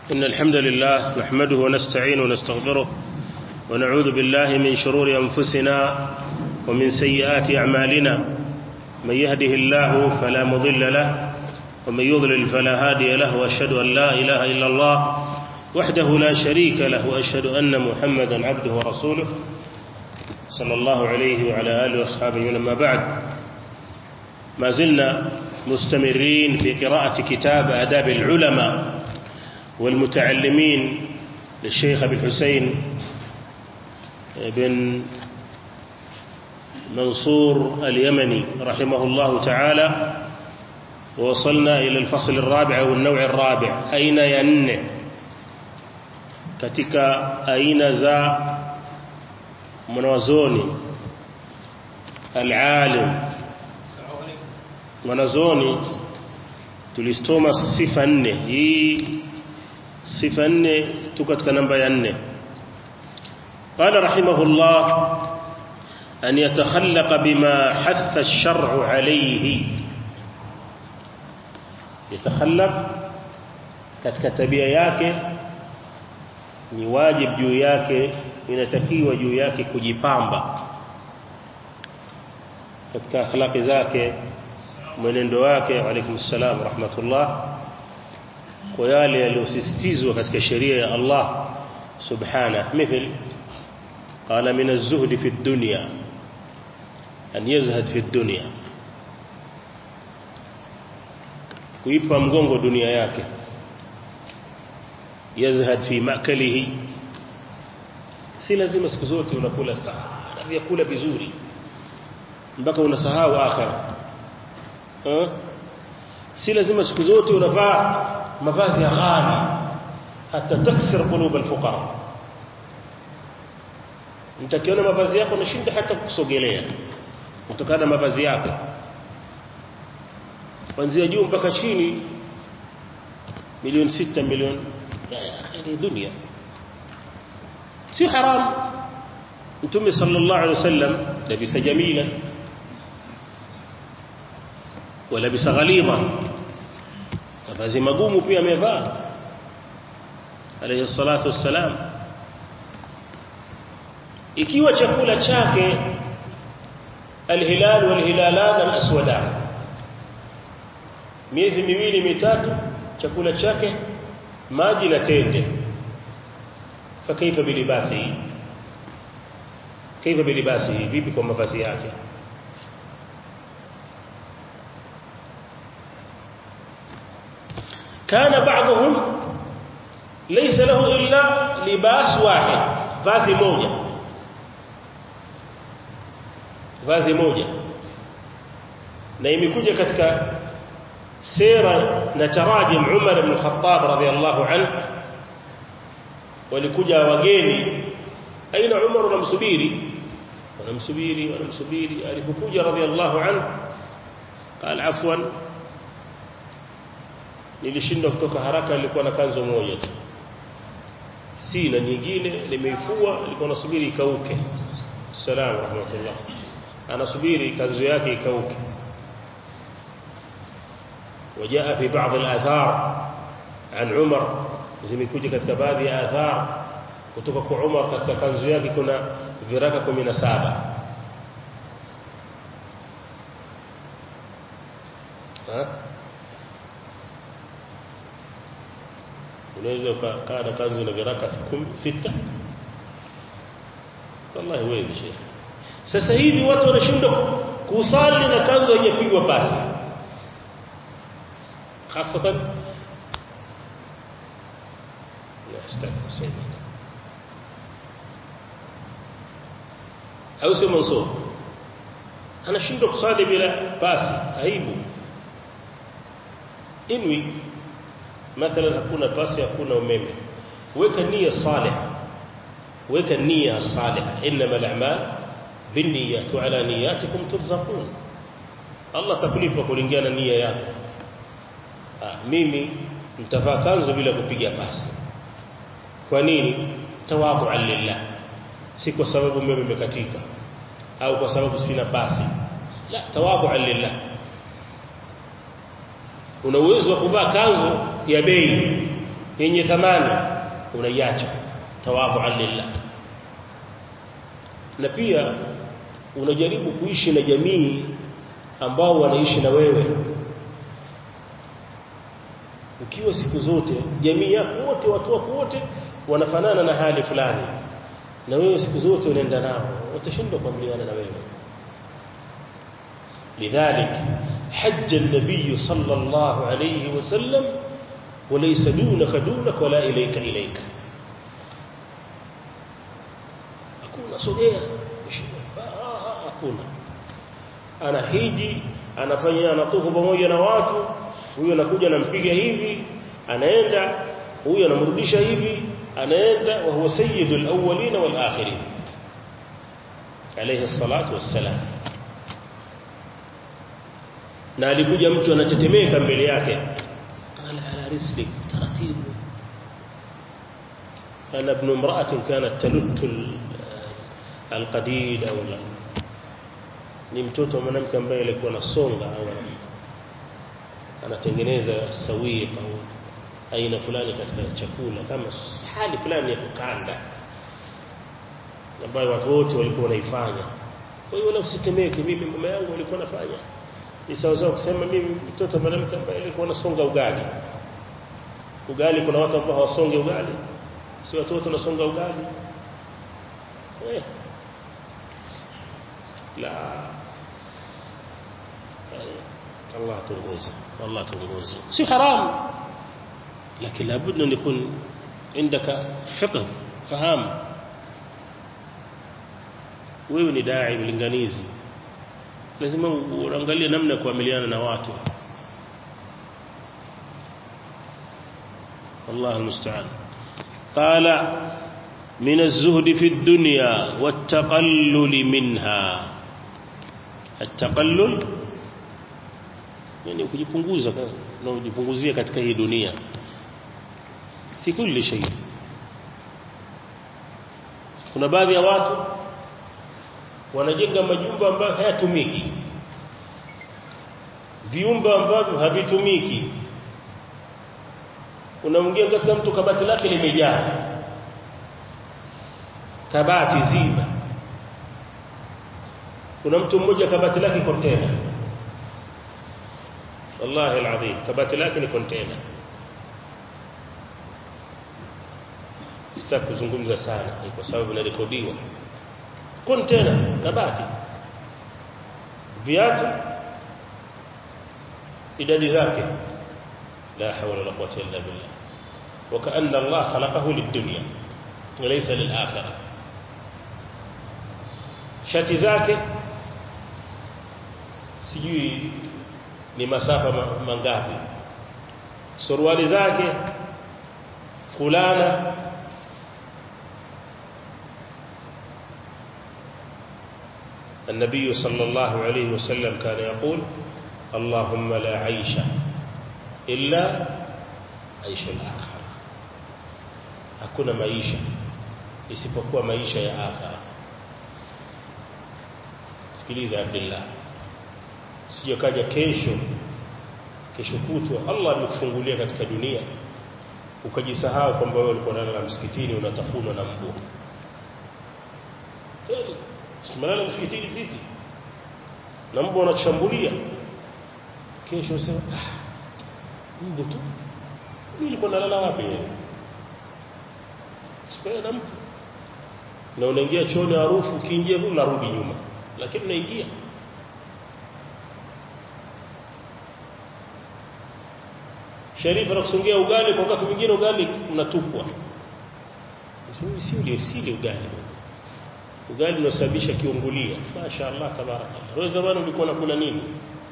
إن الحمد لله نحمده ونستعين ونستغفره ونعوذ بالله من شرور أنفسنا ومن سيئات أعمالنا من يهده الله فلا مضل له ومن يضلل فلا هادي له وأشهد أن لا إله إلا الله وحده لا شريك له وأشهد أن محمدا عبده ورسوله صلى الله عليه وعلى آله وأصحابه ولما بعد ما زلنا مستمرين في قراءة كتاب آداب العلماء والمتعلمين للشيخ أبي الحسين بن منصور اليمني رحمه الله تعالى ووصلنا إلى الفصل الرابع أو النوع الرابع أين ين katika aina za mwanazoni alalim mwanazoni tulistoma sifa nne hii sifa nne tu katika namba ya nne قال رحمه الله أن يتخلق بما حث الشرع عليه يتخلق katika tabia yake ni wajib juu yake inatakiwa juu yake kujipamba katika akhlaqi zake mwenendo wake alaykum salam rahmatullah kwa yale yaliyosisitizwa katika sheria ya Allah subhanahu mithil قال من الزهد في الدنيا أن يزهد في الدنيا kuipa mgongo dunia yake yazhad fi makalihi si lazima siku zote unakula sana vyakula vizuri mpaka unasahau akhira si lazima siku zote unavaa mavazi ya ghali hata taksir qulub alfuqara mtakiona mavazi yako nashinda hata kusogelea kutokana na mavazi yako kuanzia juu mpaka chini milioni sita milioni ya dunia si haram mtume sallallahu alaihi wasallam labisa jamila walabisa ghalidha mavazi magumu pia amevaa alayhi salatu wassalam ikiwa chakula chake alhilal walhilalan alaswadan miezi miwili mitatu chakula chake maji na tende fakaifa bilibasi kaifa bilibasi vipi kwa mavazi yake كان بعضهم ليس له إلا لباس واحد vazi moja vazi moja na imekuja katika sera na tarajim Umar ibn Khattab radhiyallahu anhu walikuja wageni aina Umar wanamsubiri wanamsubiri wanamsubiri alipokuja radhiyallahu anhu قال عفوا nilishindwa kutoka haraka nilikuwa na kanzo moja tu si na nyingine nimeifua nilikuwa nasubiri ikauke salamu rahmatullah anasubiri kanzo yake ikauke وجاء في بعض الآثار عن عمر zimekuja katika baadhi ya athar kutoka kwa Umar katika kanzu yake kuna viraka 17 ha unaweza ukakaa na kanzu na viraka 6 wallahi wewe sheikh sasa hivi watu wanashindwa kusali na kanzu haijapigwa pasi خاصة لا استغفر سيدنا au sio mansur anashindwa kusali bila basi aibu inwi mathalan hakuna pasi hakuna umeme weka nia salih weka nia salih inma al-a'mal binniyat wa ala niyatikum turzaqun Allah takulipa kulingana nia yako mimi nitavaa kanzu bila kupiga pasi kwa nini tawadhu'an lillah si kwa sababu umeme umekatika au kwa sababu sina pasi la tawadhu'an lillah una uwezo wa kuvaa kanzu ya bei yenye thamani unaiacha tawadhu'an lillah na pia unajaribu kuishi na jamii ambao wanaishi na wewe ukiwa siku zote jamii yako wote watu wako wote wanafanana na hali fulani na wewe siku zote unaenda nao utashindwa kuamiliana na wewe لذلك حج النبي صلى الله عليه وسلم وليس دونك دونك ولا إليك إليك hakuna sogea hakuna ana hiji anafanya anatufu pamoja na watu huyo anakuja anampiga hivi anaenda huyo anamrudisha hivi anaenda wa huwa sayyidul awwalin wal akhirin alayhi salatu wassalam na alikuja mtu anatetemeka mbele yake qala ala rislik taratibu ana ibn imra'atin kanat taluttu alqadid au la ni mtoto wa mwanamke ambaye alikuwa anasonga au anatengeneza sawiq au aina fulani katika chakula kama hali fulani ya kukanda ambayo watu wote walikuwa wanaifanya kwa hiyo wala usitemeke mimi mama yangu alikuwa anafanya ni sawa sawa kusema mimi mtoto wa mwanamke ambaye alikuwa anasonga ugali ugali kuna watu ambao hawasonge ugali si watu wote wanasonga ugali eh لا الله تنغوز والله تنغوز سي حرام لكن لابد أن يكون عندك فقه فهام wewe ni dai mlinganizi lazima uangalie namna ya kuamiliana na watu والله المستعان قال من الزهد في الدنيا والتقلل منها التقلل yani kujipunguza na kujipunguzia katika hii dunia fi kulli shay kuna baadhi ya watu wanajenga majumba ambayo hayatumiki viumba ambavyo havitumiki unamwingia katika mtu kabati lake limejaa kabati zima kuna mtu mmoja kabati lake container wallahi alazim kabati lake ni container sitaki kuzungumza sana kwa sababu inarekodiwa container kabati viatu idadi zake la hawla wala quwwata illa billah وكأن الله خلقه للدنيا وليس للآخرة shati zake sijui ni masafa mangapi suruali zake fulana النبي صلى الله عليه وسلم كان يقول اللهم لا عيش إلا عيش الآخرة hakuna maisha isipokuwa maisha ya akhera sikiliza Abdullah sije kaja kesho kesho kutwa Allah amekufungulia katika dunia ukajisahau kwamba wewe ulikuwa unalala msikitini unatafunwa na mbu kweli tumelala msikitini sisi na mbu anatushambulia kesho usema ah, mbu tu mimi nilikuwa nalala wapi yeye sikuwa na mtu na unaingia chooni harufu ukiingia tu unarudi nyuma lakini unaingia Sharifu anakusongea ugali kwa wakati mwingine ugali unatupwa. Usimi sili sili ugali. Ugali unasababisha kiungulia. Mashaallah tabarakallah. Wewe zamani ulikuwa unakula nini?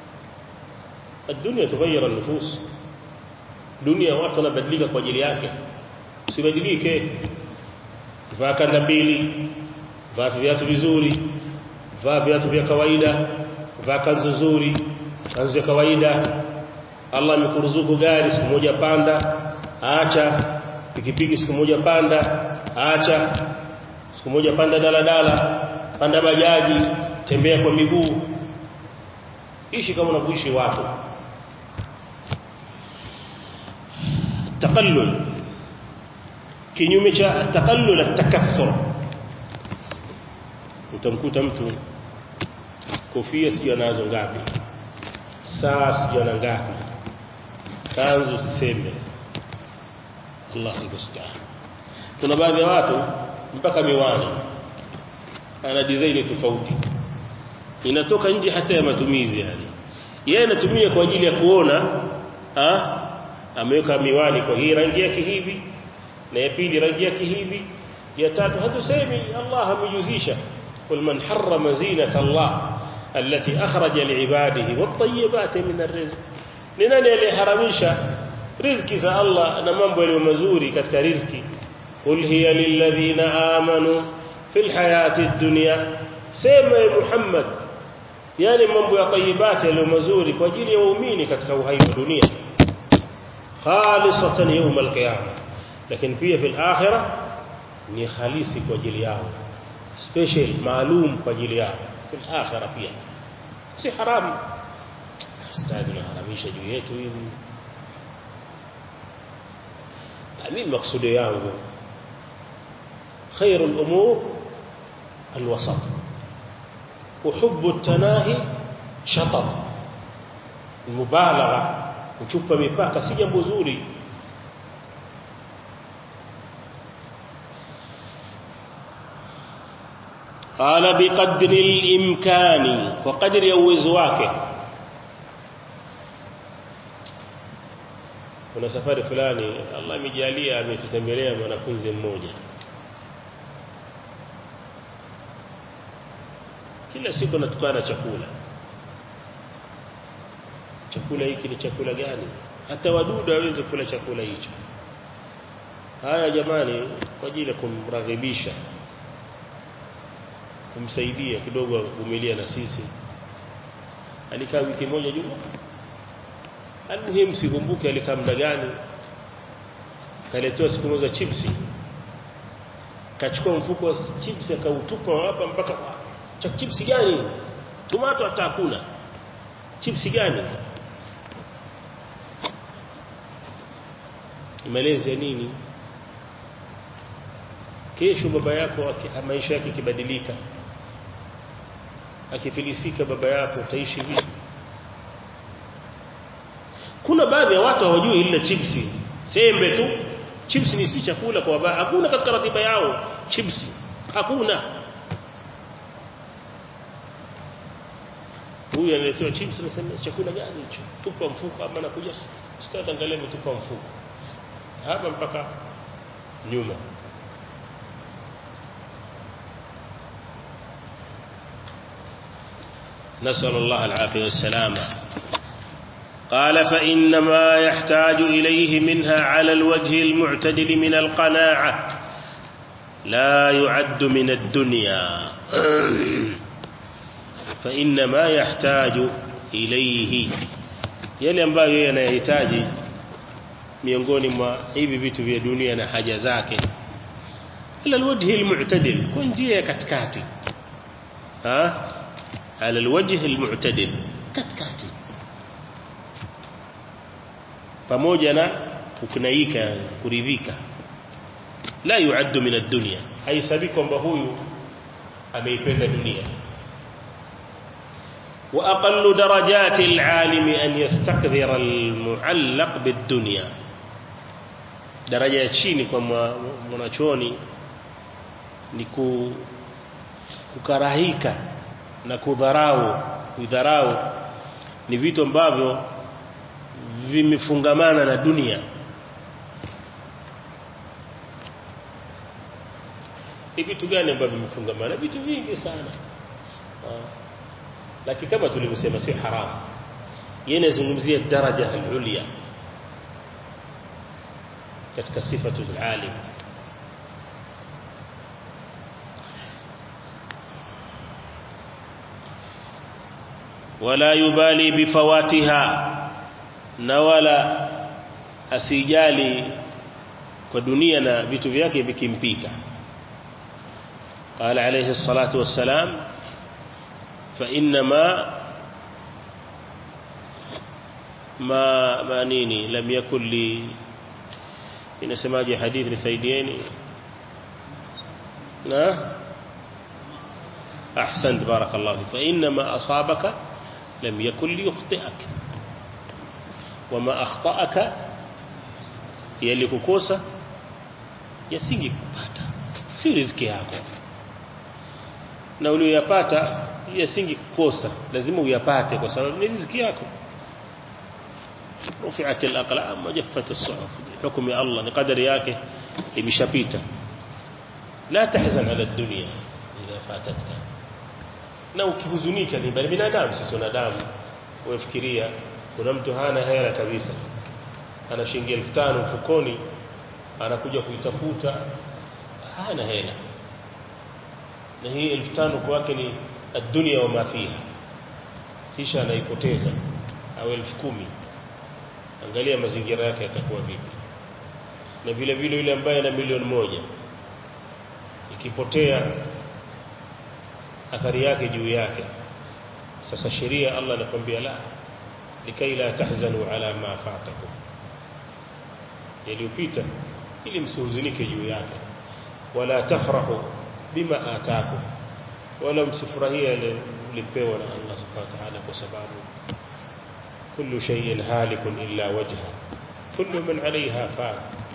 Dunia tughayyara an-nufus. Dunia watu wanabadilika kwa ajili yake. Usibadilike. Vaa kanda mbili, vaa viatu vizuri, vaa viatu vya kawaida, vaa kanzu nzuri, kanzu ya kawaida, Allah amekuruzuku gari siku moja panda acha pikipiki siku moja panda acha siku moja panda daladala panda bajaji tembea kwa miguu ishi kama unavyoishi watu taqallul kinyume cha taqallul at-takathur utamkuta mtu kofia sijui anazo ngapi saa sijui ana ngapi kanzu siseme Allahu musta'an kuna baadhi ya watu mpaka miwani ana design tofauti inatoka nje hata ya matumizi yani yeye anatumia kwa ajili ya kuona ah ameweka miwani kwa hii rangi yake hivi na ya pili rangi yake hivi ya tatu hatusemi Allah amejuzisha قل من حرم زينة الله التي أخرج لعباده والطيبات من الرزق لنن يليحرمشا رزق za Allah na mambo yaliyo mazuri katika riziki قل هي للذين آمنوا في الحياة الدنيا sema ya Muhammad yani mambo ya tayyibati yaliyo mazuri kwa ajili ya waumini katika uhai wa dunia khalisatan yawm alqiyama lakini pia fil akhirah ni khalisi kwa ajili yao special maalum kwa ajili yao fil akhirah pia si haramu stadi na haramisha juu yetu hivi mimi maksudi yangu خير الأمور الوسط وحب التناهي شطط المبالغة kuchupa mipaka si jambo zuri قال بقدر الامكان وقدر uwezo wake kuna safari fulani Allah amejalia ametutembelea mwanafunzi mmoja kila siku natukana chakula chakula hiki ni chakula gani hata wadudu hawezi kula chakula hicho haya jamani kwa ajili ya kumraghibisha kumsaidia kidogo kuvumilia na sisi alikaa wiki moja juma almuhimu sikumbuke alikaa muda gani kaletewa siku moja chipsi kachukua mfuko wa chipsi akautupa hapa mpaka cha chipsi gani tomato hata hakuna chipsi gani malezi ya nini kesho baba yako maisha yake kibadilika akifilisika baba yako utaishi vipi kuna baadhi ya watu hawajui ile chipsi sembe tu chipsi ni si chakula kwa baba hakuna katika ratiba yao chipsi hakuna huyu analetewa chips anasema chakula gani hicho tupa mfuko ama nakuja start angalia tupa mfuko hapa mpaka nyuma نسأل الله العافية والسلامة قال فإنما يحتاج إليه منها على الوجه المعتدل من القناعة لا يعد من الدنيا فإنما يحتاج إليه yale ambayo yeye anayahitaji miongoni mwa hivi vitu vya dunia na haja zake ala alwajhi almu'tadil kwa njia ya katikati ha ala alwajhi almu'tadil katikati pamoja na kukunaika kuridhika la yuaddu min ad-dunya haisabi kwamba huyu ameipenda dunia وأقل درجات العالم أن يستقذر المعلق بالدنيا درجة chini kwa mwanachuoni ni kukarahika na kudharau kudharau ni vitu ambavyo vimefungamana na dunia ni vitu gani ambavyo vimefungamana vitu vingi sana lakini kama tulivyosema si haramu yeye anazungumzia daraja al-ulya katika sifatu al-alim wala yubali bifawatiha na wala asijali kwa dunia na vitu vyake vikimpita قال عليه الصلاة والسلام فإنما ما ما نيني لم يكن لي inasemaje hadithi nisaidieni na ahsant barakallahu fa inna ma asabaka lam yakun liyukhti'ak wama akhta'aka yalikukosa yasingekupata si riziki yako na uliyopata yasingekukosa lazima uyapate kwa sababu ni riziki yako rufi'at al-aqlam wa jaffat as-suhuf hukumu ya Allah ni kadari yake imeshapita la tahzan ala ad-dunya idha fatatka na ukihuzunika ni bali binadamu sisi wanadamu unafikiria kuna mtu hana hela kabisa ana shilingi 5000 mfukoni anakuja kuitafuta hana hela na hii 5000 kwake ni ad-dunya wa ma fiha kisha anaipoteza au 10000 angalia mazingira yake yatakuwa vipi na vile vile yule ambaye ana milioni moja ikipotea athari yake juu yake sasa sheria Allah anakuambia la likai la tahzanu ala ma fatakum yaliyopita ili msihuzunike juu yake wala tafrahu bima ataakum wala msifurahia ile mlipewa na Allah subhanahu wa ta'ala kwa sababu kullu shay'in halikun illa wajha kullu man 'alayha fan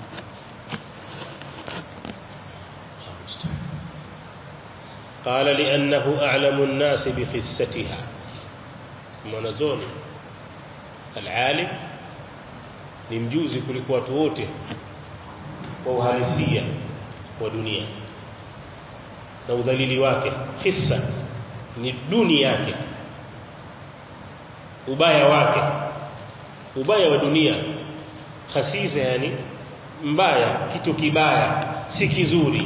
قال لأنه أعلم الناس بخستها منزون العالم ni mjuzi kuliko watu wote wa uhalisia wa dunia na udhalili wake hissa ni duni yake ubaya wake ubaya wa dunia khasisa yani mbaya kitu kibaya si kizuri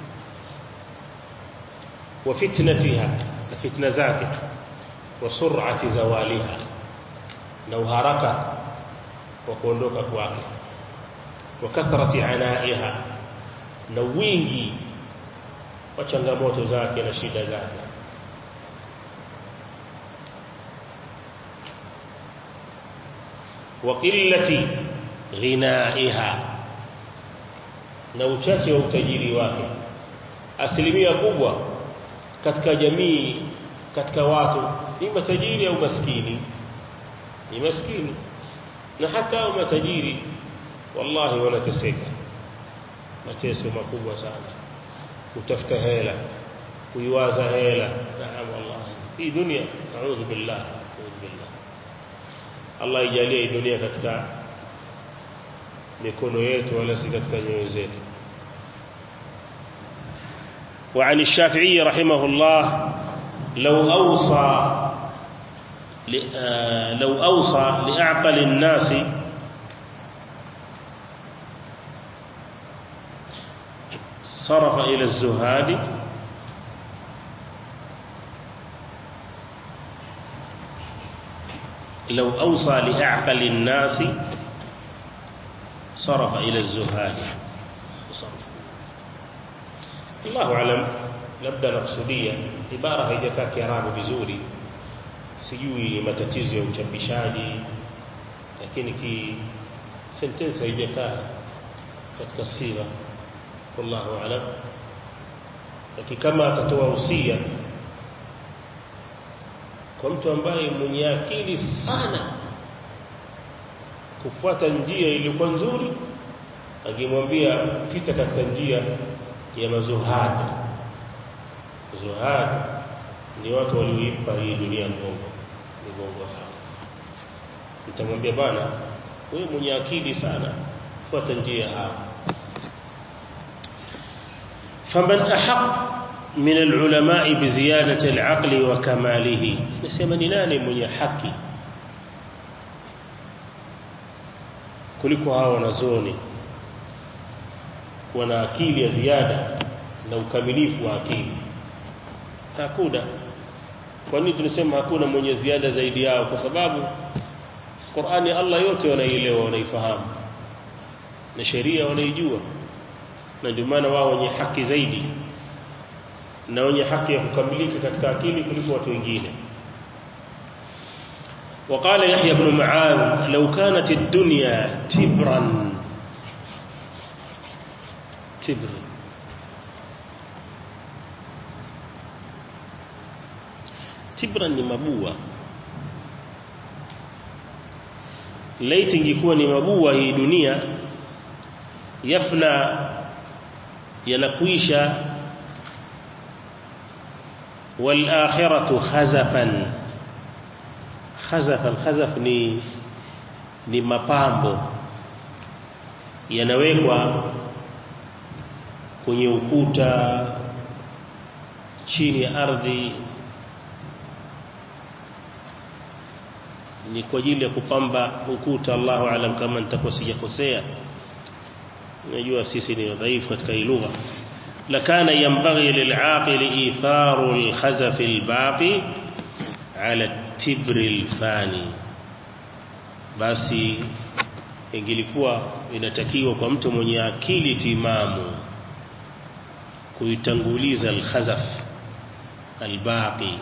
wa fitnatiha na fitna zake wa sur'ati zawaliha na uharaka wa kuondoka kwake wa kathrati anaiha na wingi wa changamoto zake na shida zake wa qillati ghinaiha na uchache wa utajiri wake asilimia kubwa katika jamii katika watu ni matajiri au maskini ni maskini na hata au matajiri wallahi wanateseka mateso makubwa sana kutafuta hela kuiwaza hela naam wallahi hii dunia a'udhu billah a'udhu billah Allah ijalie hii dunia katika mikono yetu wala si katika nyoyo zetu وعن الشافعي رحمه الله لو أوصى لو أوصى لأعقل الناس صرف إلى الزهاد لو أوصى لأعقل الناس صرف إلى الزهاد صرف الله أعلم labda nakusudia ibara haijakaa kiarabu vizuri sijui matatizo ya uchapishaji lakini ki sentence haijakaa katika sira wallahu alam lakini kama atatoa usia kwa mtu ambaye mwenye akili sana kufuata njia iliyokuwa nzuri akimwambia pita katika njia ya mazuhadi zuhad ni watu walioipa hii dunia mgongo mgongo sana nitamwambia bwana wewe mwenye akili sana fuata njia hao faman ahaq min alulama biziyadati alaqli wa kamalihi nasema ni nani mwenye haki kuliko hao wanazoni wana akili ya ziada na ukamilifu wa akili hakuna kwa nini tunasema hakuna mwenye ziada zaidi yao kwa sababu Qur'ani Allah yote wanaielewa wanaifahamu na sheria wanaijua na ndio maana wao wenye haki zaidi na wenye haki ya kukamilika katika akili kuliko watu wengine وقال يحيى بن معاذ لو كانت الدنيا تبرا tibr tibra ni mabua laiti ingekuwa ni mabua hii dunia yafna yanakuisha wal akhiratu khazafan khazafan khazaf ni ni mapambo yanawekwa kwenye ukuta chini ya ardhi ni kwa ajili ya kupamba ukuta Allahu alam kama nitakuwa sijakosea najua sisi ni dhaifu katika hii lugha lakana yanbaghi lil'aqil itharu al-khazaf al-baqi ala at-tibr al-fani basi ingilikuwa inatakiwa kwa mtu mwenye akili timamu kuitanguliza al-khazaf al-baqi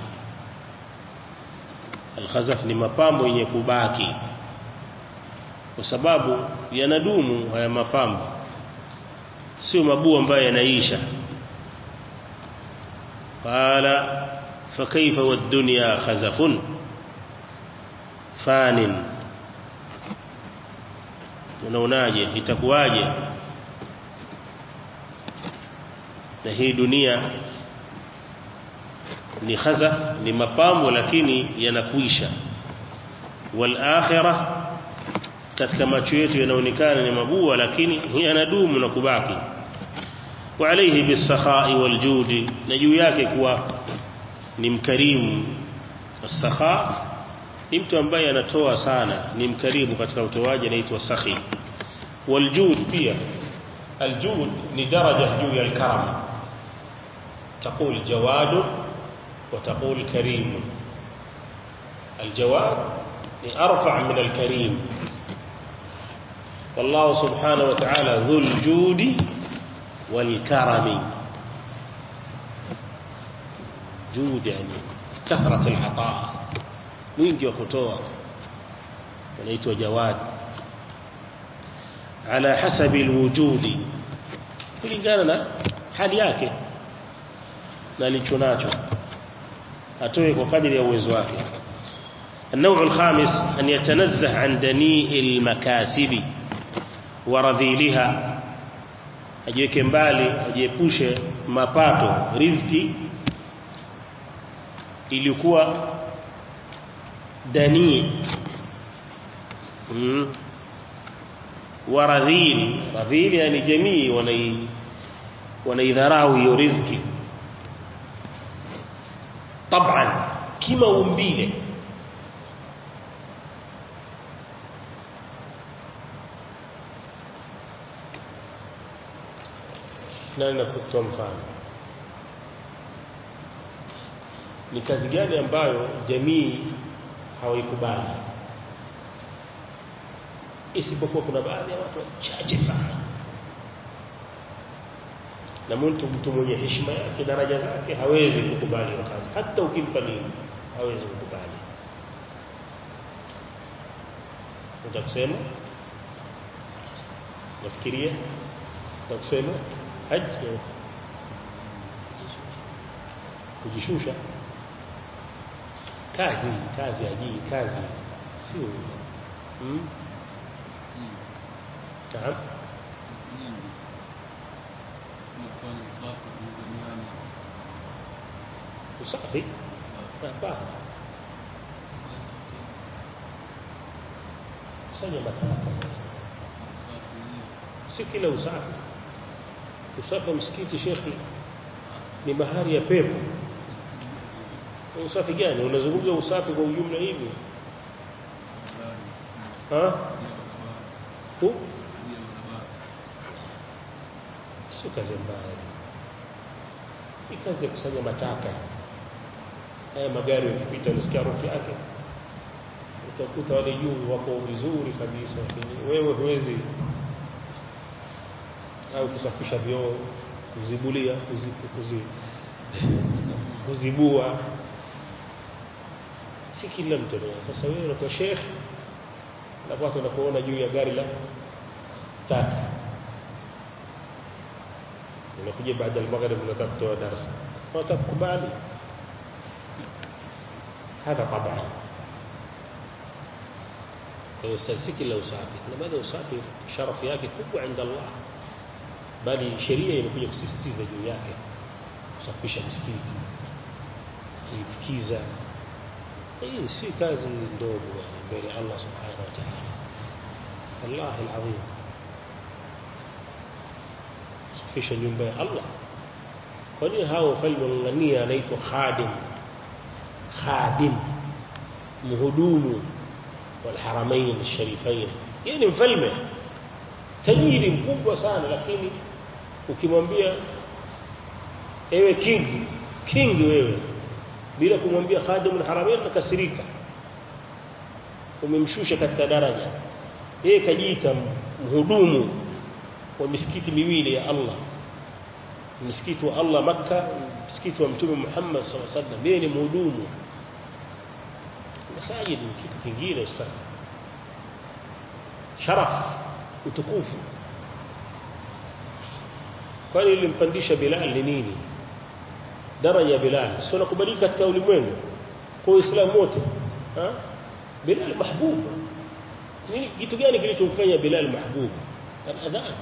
al-khazaf ni mapambo yenye kubaki kwa sababu yanadumu haya mapambo sio mabua ambayo yanaisha qala fakaifa wad-dunya khazafun fanin unaonaje itakuwaje na hii dunia ni khazaf ni mapambo lakini yanakuisha wal akhirah katika macho yetu yanaonekana ni mabua lakini yanadumu na kubaki wa alayhi bisakhai waljudi na juu yake kuwa ni mkarimu as-sakha ni mtu ambaye anatoa sana ni mkarimu katika utoaji anaitwa sakhi waljud pia aljud ni daraja juu ya alkaram تقول جواد وتقول كريم الجواد أرفع من الكريم والله سبحانه وتعالى ذو الجود والكرم جود يعني كثرة العطاء mwingi wa kutoa wanaitwa jawad ala hasabi alwujudi kulingana na hali yake na alicho nacho atoe kwa kadiri ya uwezo wake النوع الخامس أن يتنزه عن دنيء المكاسب ورذيلها ajiweke mbali ajiepushe mapato riziki ilikuwa danii mm. waradhil radhil yani jamii wanai wanaidharau hiyo riziki طبعا kima umbile nani nakutoa mfano ni kazi gani ambayo jamii hawaikubali isipokuwa kuna baadhi ya watu wachache sana na mtu mtu mwenye heshima yake daraja zake hawezi kukubali hiyo kazi hata ukimpa nini hawezi kukubali utakusema nafikiria utakusema haji kujishusha kazi kazi ajii kazi sio hmm? Naam. usafi hapana kusanya mataka si kila usafi usafi wa msikiti shekhi ni bahari ya pepo usafi gani unazungumza usafi kwa ujumla hivi ha Hu? sio kazi mbaya ni kazi ya kusanya mataka haya magari yakipita unasikia harufu yake utakuta wale juu wako vizuri kabisa lakini wewe huwezi au kusafisha vyoo kuzibulia kuzi, kuzi, kuzibua si kila mtu anaweza sasa wewe unakuwa sheikh na watu wanakuona juu ya gari la taka unakuja baada ya maghrib unataka kutoa darasa watakubali hadha tabaa kwa hiyo si kila usafi kuna baadhi ya usafi sharafu yake kubwa inda Allah bali sheria imekuja kusisitiza juu yake kusafisha msikiti kuifukiza hii si kazi ndogo mbele ya Allah subhanahu wa ta'ala wallahi alazim kusafisha nyumba ya Allah kwa nini hao wafalme wang'ang'ania anaitwa khadim khadim mhudumu والحرمين الشريفين يعني mfalme tajiri mkubwa sana lakini ukimwambia ewe king king wewe bila kumwambia khadim alharamain nakasirika umemshusha katika daraja yeye kajiita mhudumu wa misikiti miwili ya Allah msikiti wa Allah Makka msikiti wa mtume Muhammad sallallahu alaihi wasallam yeye ni mhudumu masajid ni kitu kingine sana sharaf utukufu kwani ilimpandisha Bilal ni nini daraja Bilal sio nakubalika katika ulimwengu kwa Uislamu wote ha Bilal mahbub ni kitu gani kilichomfanya Bilal mahbub al-adhan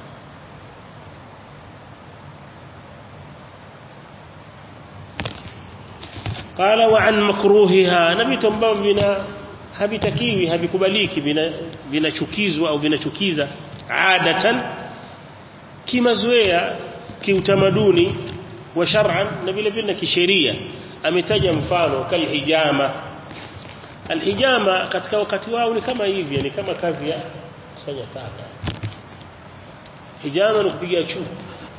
قال وعن مكروهها na vitu ambavyo vina havitakiwi havikubaliki vinachukizwa au vinachukiza adatan kimazoea kiutamaduni wa shar'an na vile vile kisheria ametaja mfano kalhijama alhijama katika wakati wao ni kama hivi ni kama kazi ya kusanya taka hijama ni kupiga chuku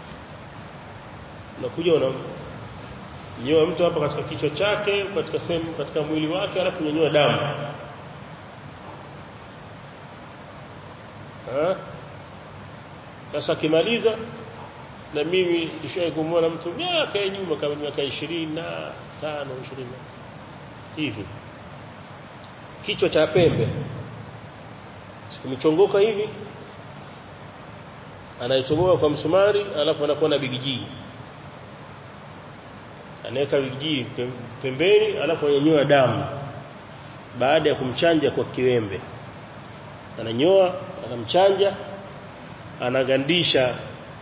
unakuja una nyoa mtu hapa katika kichwa chake katika sehemu katika mwili wake alafu nyonyoa damu sasa kimaliza na mimi nishawahi kumwona mtu miaka ya nyuma kama miaka 25 na 20 hivi kichwa cha pembe kimechongoka hivi anaichomoa kwa msumari alafu anakuwa na bigijii anaweka bigijii pembeni alafu ananyoa damu baada ya kumchanja kwa kiwembe ananyoa anamchanja anagandisha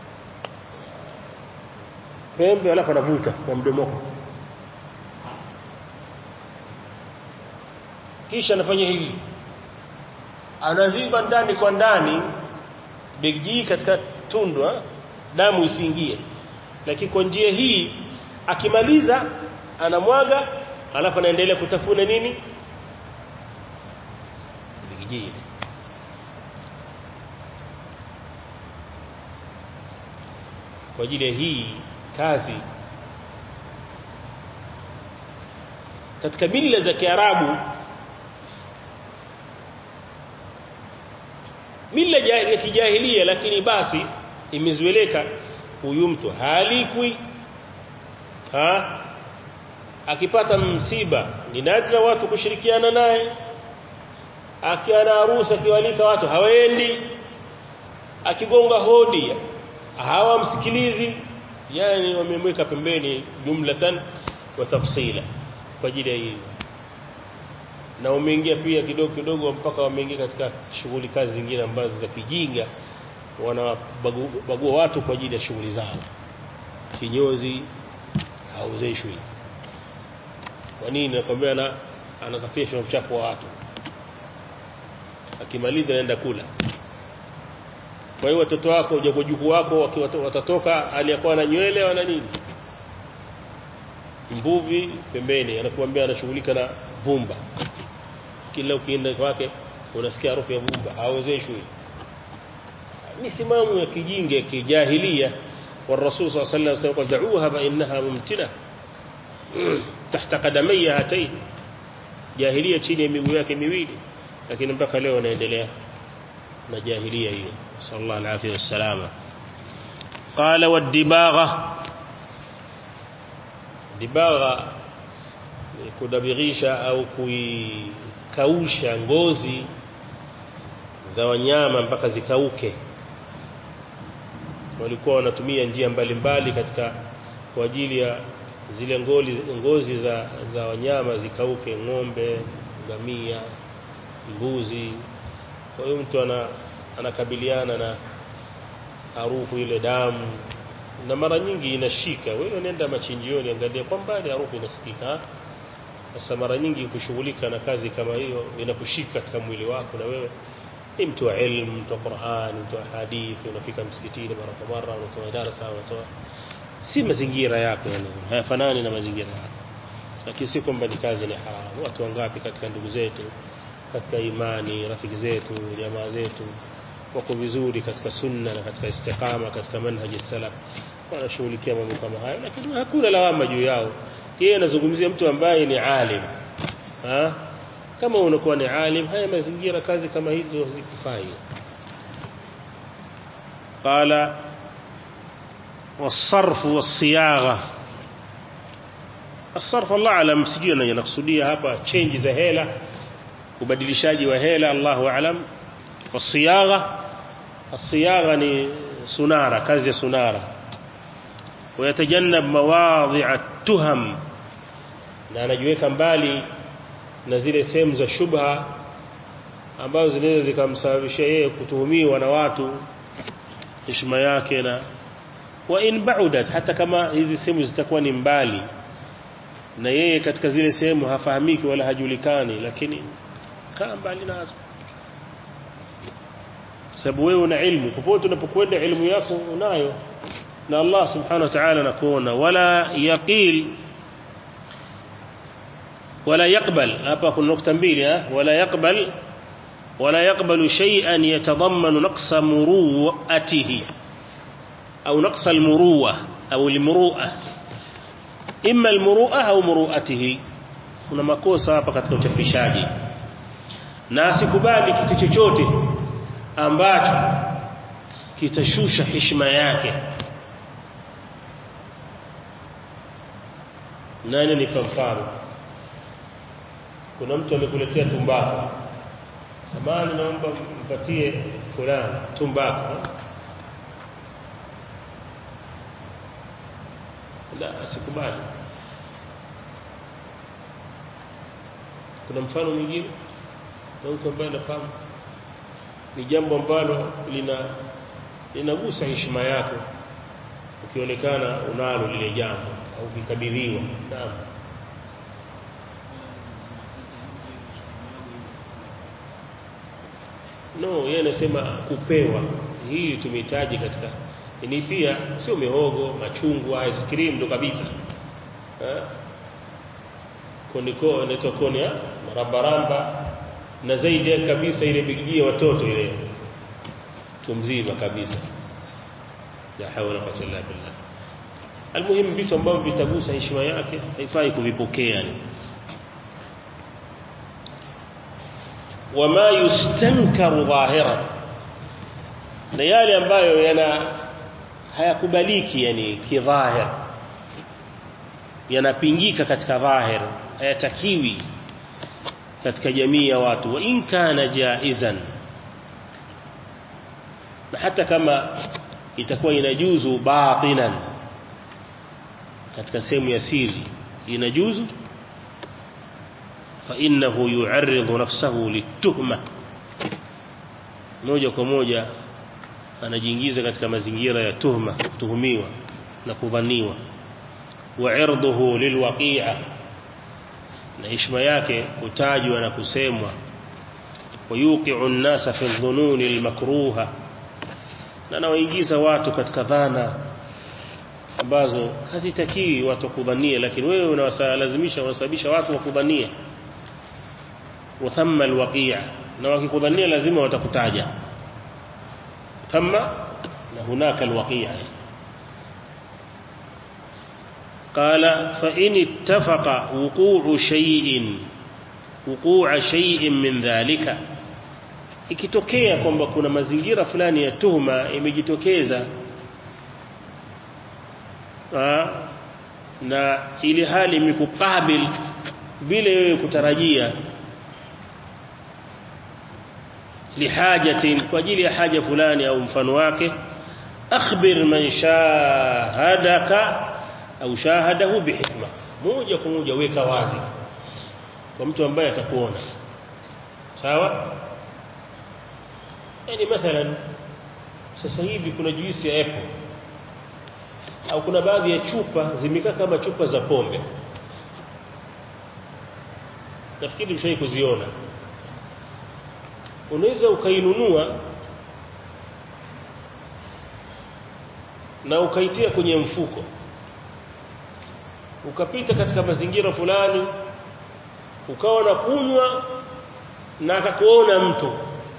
pembe alafu anavuta kwa mdomoko kisha anafanya hivi anaziba ndani kwa ndani bigijii katika tundwa damu isiingie lakini kwa njia hii akimaliza anamwaga alafu anaendelea kutafuna nini bigijii kwa ajili ya hii kazi katika mila za Kiarabu mila ya kijahilia lakini basi imezoeleka huyu mtu halikwi ha akipata msiba ni nadra watu kushirikiana naye akiwa na harusi akiwalika watu hawaendi akigonga hodi hawamsikilizi yani wamemweka pembeni jumlatan wa tafsila kwa ajili ya hii na wameingia pia kidogo kidogo mpaka wameingia katika shughuli kazi zingine ambazo za kijinga wanabagua watu kwa ajili ya shughuli zao kinyozi hauzeshwi kwa nini nakwambia na anasafisha uchafu wa watu akimaliza anaenda kula kwa hiyo watoto wako ujukuu wako wakiwa watatoka aliyakuwa na nywele wana nini mbuvi pembeni anakuambia anashughulika na vumba kila ukienda kwake unasikia harufu ya vumba hawezeshwi misimamo ya kijinga ya kijahilia والرسول صلى الله عليه وسلم قال دعوها فإنها ممتنة تحت قدمي هاتين جاهلية chini ya miguu yake miwili lakini mpaka leo wanaendelea na jahiliya hiyo sallallahu alaihi wasallam qala wadibagha dibagha ni kudabirisha au kuikausha ngozi za wanyama mpaka zikauke walikuwa wanatumia njia mbalimbali katika kwa ajili ya zile ngoli, ngozi za, za wanyama zikauke ng'ombe ngamia mbuzi kwa hiyo mtu ana, anakabiliana na harufu ile damu na mara nyingi inashika wewe nenda machinjioni angalia kwa mbali harufu inasikika sasa mara nyingi kushughulika na kazi kama hiyo inakushika katika mwili wako na wewe ni mtu wa ilmu mtu wa Qur'an mtu wa hadithi unafika msikitini mara kwa mara unatoa darasa unatoa si mazingira yako yani hayafanani na mazingira yako lakini si kwamba ni kazi ni haramu watu wangapi katika ndugu zetu katika imani rafiki zetu jamaa zetu wako vizuri katika sunna na katika istiqama katika manhaji salaf wanashughulikia mambo kama hayo lakini hakuna lawama juu yao yeye anazungumzia mtu ambaye ni alim ha? kama unakuwa ni alim haya mazingira kazi kama hizo zikufai قال والصرف والصياغه الصرف الله alam sijui anakusudia hapa change za hela ubadilishaji wa hela Allahu alam والصياغه الصياغه ni sunara kazi ya sunara ويتجنب مواضع التهم na anajiweka mbali na zile sehemu za shubha ambazo zinaweza zikamsababisha yeye kutuhumiwa na watu heshima yake na wa in baudat hata kama hizi sehemu zitakuwa ni mbali na yeye katika zile sehemu hafahamiki wala hajulikani lakini kaa mbali nazo sababu wewe una ilmu popote unapokwenda ilmu yako unayo na Allah subhanahu wa ta'ala anakuona wala yaqil wala yaqbal hapa kuna nukta mbili wala yaqbal wala yaqbalu shay'an yatadammanu naqsa muru'atihi au naqsa almuru'a au almuru'a imma almuru'a au muru'atihi kuna makosa hapa katika uchapishaji na asikubali kitu chochote ambacho kitashusha heshima yake nani ni mfano kuna mtu amekuletea tumbaku samani naomba mpatie fulani tumbaku la sikubali kuna mfano mwingine na mtu ambaye anafahamu ni jambo ambalo lina linagusa heshima yako ukionekana unalo lile jambo au ukikabidhiwa naam no yeye anasema kupewa hii tumehitaji katika ni pia sio mihogo machungwa ice cream ndo kabisa eh koniko inaitwa koni ya marabaramba na zaidi kabisa ile bigijia watoto ile tumzima kabisa la hawla wala quwwata illa billah almuhimu vitu ambavyo vitagusa heshima yake haifai kuvipokea ni wama yustankaru dhahira na yale ambayo yana hayakubaliki yani kidhahir yanapingika katika dhahir hayatakiwi katika jamii ya watu wa in kana jaizan na hata kama itakuwa inajuzu batinan katika sehemu ya siri inajuzu fa innahu yu'arridu nafsahu lituhma moja kwa moja anajiingiza katika mazingira ya tuhma kutuhumiwa na kudhaniwa wa irduhu lilwaqi'a na heshima yake kutajwa na kusemwa wayuqi'u an-nasa fi dhununi al-makruha na nawaingiza watu katika dhana ambazo hazitakii watu kudhania lakini wewe unawalazimisha unasababisha watu wakudhania wa thamma alwaqi'a na wakikudhania lazima watakutaja thamma na hunaka alwaqi'a قال فإن اتفق وقوع شيء وقوع شيء من ذلك ikitokea kwamba kuna mazingira fulani ya tuhuma imejitokeza na ili hali imekukabil bila wewe kutarajia lihajatin kwa ajili ya haja fulani au mfano wake akhbir man shahadaka au shahadahu bihikma moja kwa moja weka wazi kwa mtu ambaye atakuona sawa yani mathalan sasa hivi kuna juisi ya apple au kuna baadhi ya chupa zimekaa kama chupa za pombe nafikiri mshai kuziona unaweza ukainunua na ukaitia kwenye mfuko ukapita katika mazingira fulani ukawa na kunywa na akakuona mtu